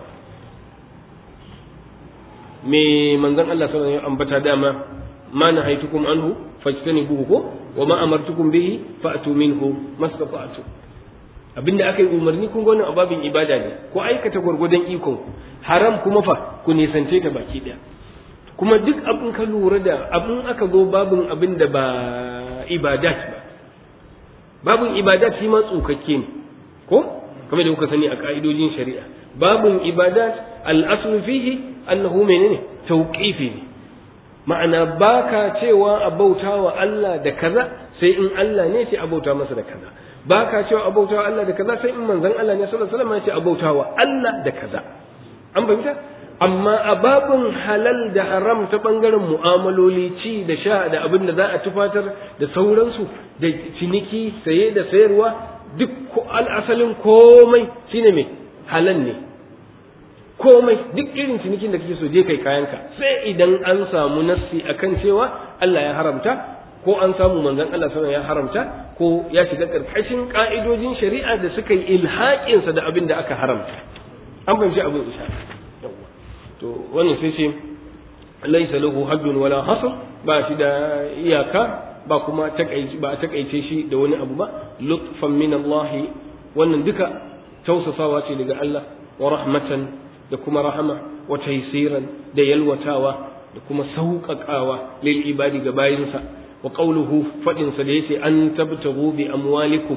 me manzon Allah sallallahu alaihi wasallam ambata dama ma nahaitukum anhu fajtanibuhu ko wa ma amartukum bihi fa'tu minhu mastata'tu abinda aka yi umarni kun gwanin ababin ibada ne ko aikata gwargwadon ikon haram kuma fa ku nisance ta baki daya kuma duk abin ka lura da abin aka zo babin abin da ba ibadat ba babin ibadat shi ma tsukakke ne ko kamar da kuka sani a ka'idojin shari'a babin ibadat al-aslu fihi annahu menene tauqifi ne ma'ana baka cewa a bautawa Allah da kaza sai in Allah ne ce a bauta masa da kaza baka cewa a bautawa Allah da kaza sai in manzon Allah ne sallallahu alaihi wasallam ya ce a bautawa Allah da kaza an fahimta amma a babin halal da haram ta bangaren mu'amaloli ci da sha da abin da za a tufatar da sauransu da ciniki saye da sayarwa duk al'asalin komai shine mai halal ne komai duk irin cinikin da kake so je kai kayanka sai idan an samu nassi akan cewa Allah ya haramta ko an samu manzon Allah sallallahu ya haramta ko ya shiga karkashin ka'idojin shari'a da suka yi ilhaƙinsa da abin da aka haramta an fahimci abin isha to wannan sai ce laisa lahu haddun wala hasr ba shi da iyaka ba kuma takaice ba takaice shi da wani abu ba lutfan min Allah wannan duka tausasawa ce daga Allah wa rahmatan da kuma rahama wa taysiran da yalwatawa da kuma sauƙaƙawa lil ibadi ga bayinsa wa qawluhu fadin sa da yace an tabtagu bi amwalikum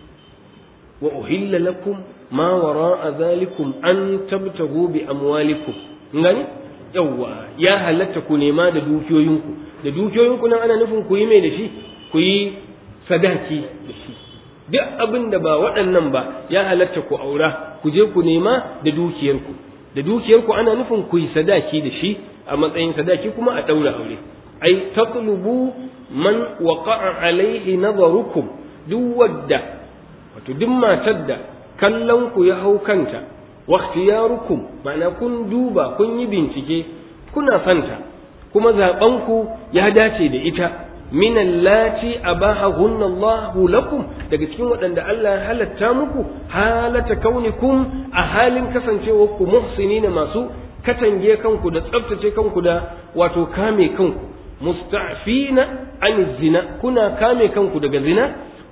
wa uhilla lakum ma wara'a dhalikum an tabtagu bi amwalikum ngani yawwa ya halatta ku nema da dukiyoyinku da dukiyoyinku nan ana nufin ku yi mai da shi ku yi sadaki da shi duk abin da ba waɗannan ba ya halatta ku aura ku je ku nema da dukiyarku da dukiyarku ana nufin ku yi sadaki da shi a matsayin sadaki kuma a ɗaura aure ai tatlubu man waqa'a alaihi nazarukum duk wadda wato duk matar da kallon ku ya hau kanta واختياركم ma'ana kun duba kun yi bincike kuna santa kuma zaɓenku ya dace da ita min allati abahahunna Allahu lakum daga cikin waɗanda Allah ya halatta muku halata kaunikum a halin kasancewar ku muhsinina masu katange kanku da tsaftace kanku da wato kame kanku musta'fina an zina kuna kame kanku daga zina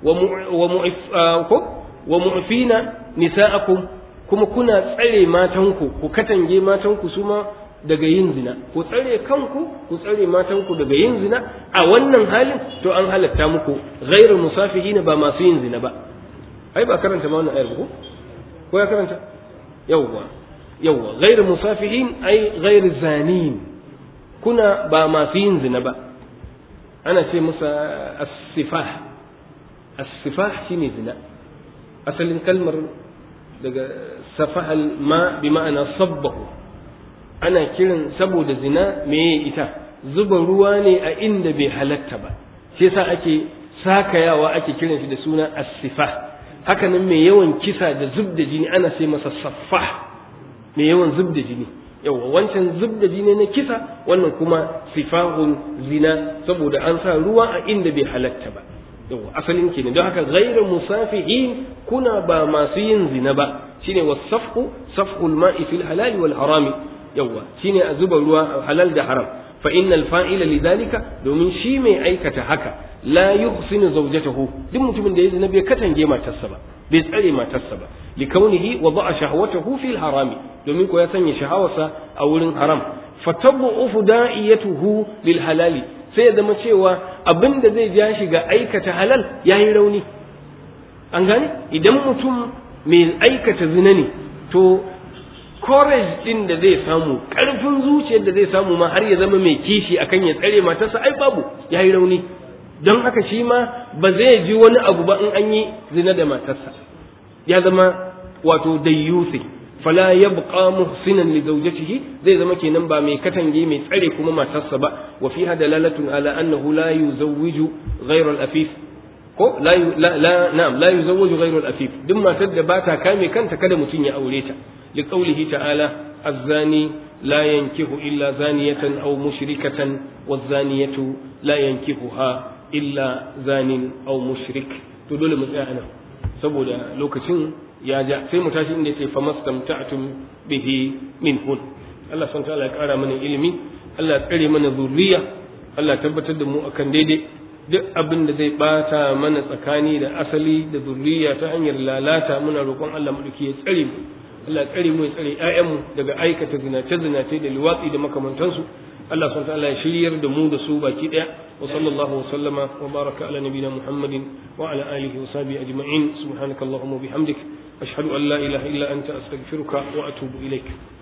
wa mu'fina nisa'akum kuma kuna tsare matanku ku katange matanku su ma daga yin zina ku tsare kanku ku tsare matanku daga yin zina a wannan halin to an halatta muku ghairu musafihina ba masu yin zina ba ai ba karanta ma wannan ayar ko ko ya karanta yawwa yawwa ghairu musafihin ai ghairu zanin kuna ba masu yin zina ba ana ce musa as-sifah as-sifah shine zina asalin kalmar daga safahal ma bi ma'ana sabbahu ana kiran saboda zina meye ita zuba ruwa ne a inda bai halatta ba shi yasa ake sakayawa ake kiran shi da suna as-sifah haka nan mai yawan kisa da zub da jini ana sai masa saffah mai yawan zub da jini yawa wancan zub da jini na kisa wannan kuma sifahun zina saboda an sa ruwa a inda bai halatta ba yawa asalin kenan don haka ghairu musafihin kuna ba masu yin zina ba shine wasafhu safhul ma'i fil halal wal harami yawa shine a zuba ruwa halal da haram fa innal fa'ila lidhalika domin shi mai aikata haka la yuhsinu zawjatahu duk mutumin da ya zina bai katange matarsa ba bai tsare matarsa ba likaunihi wa ba'a shahwatahu fil harami domin ko ya sanya shahawarsa a wurin haram fatabu da'iyatuhu lil halali sai ya zama cewa abin da zai ja shi ga aikata halal ya yi rauni an gane idan mutum mai aikata zina ne to courage din da zai samu ƙarfin zuciyar da zai samu ma har ya zama mai kishi akan ya tsare matarsa ai babu ya yi rauni don haka shi ma ba zai ji wani abu ba in an yi zina da matarsa ya zama wato dayyusi fala yabqa muhsinan li zawjatihi zai zama kenan ba mai katange mai tsare kuma matarsa ba wa fiha dalalatun ala annahu la yuzawwiju ghayra al-afif ko la la na'am la yuzawwiju ghayra al-afif duk matar da bata kame kanta kada mutum ya aure ta li qawlihi ta'ala az-zani la yankihu illa zaniyatan aw mushrikatan waz-zaniyatu la yankihuha illa zanin aw mushrik to dole mu tsaya anan saboda lokacin ya ja sai mu tashi inda yace famastamta'tum bihi minhun Allah subhanahu ta'ala ya kara mana ilimi Allah ya tsare mana zurriya Allah ya tabbatar da mu akan daidai duk abin da zai bata mana tsakani da asali da zurriya ta hanyar lalata muna roƙon Allah mu ya tsare mu Allah ya tsare mu ya tsare ƴaƴanmu daga aikata zinace zinace da liwatsi da makamantansu Allah subhanahu ta'ala ya shiryar da mu da su baki daya wa sallallahu wa sallama wa baraka ala nabina Muhammadin wa ala alihi wa sahbihi ajma'in subhanakallahumma wa bihamdik ashhadu an la ilaha illa anta astaghfiruka wa atubu ilaik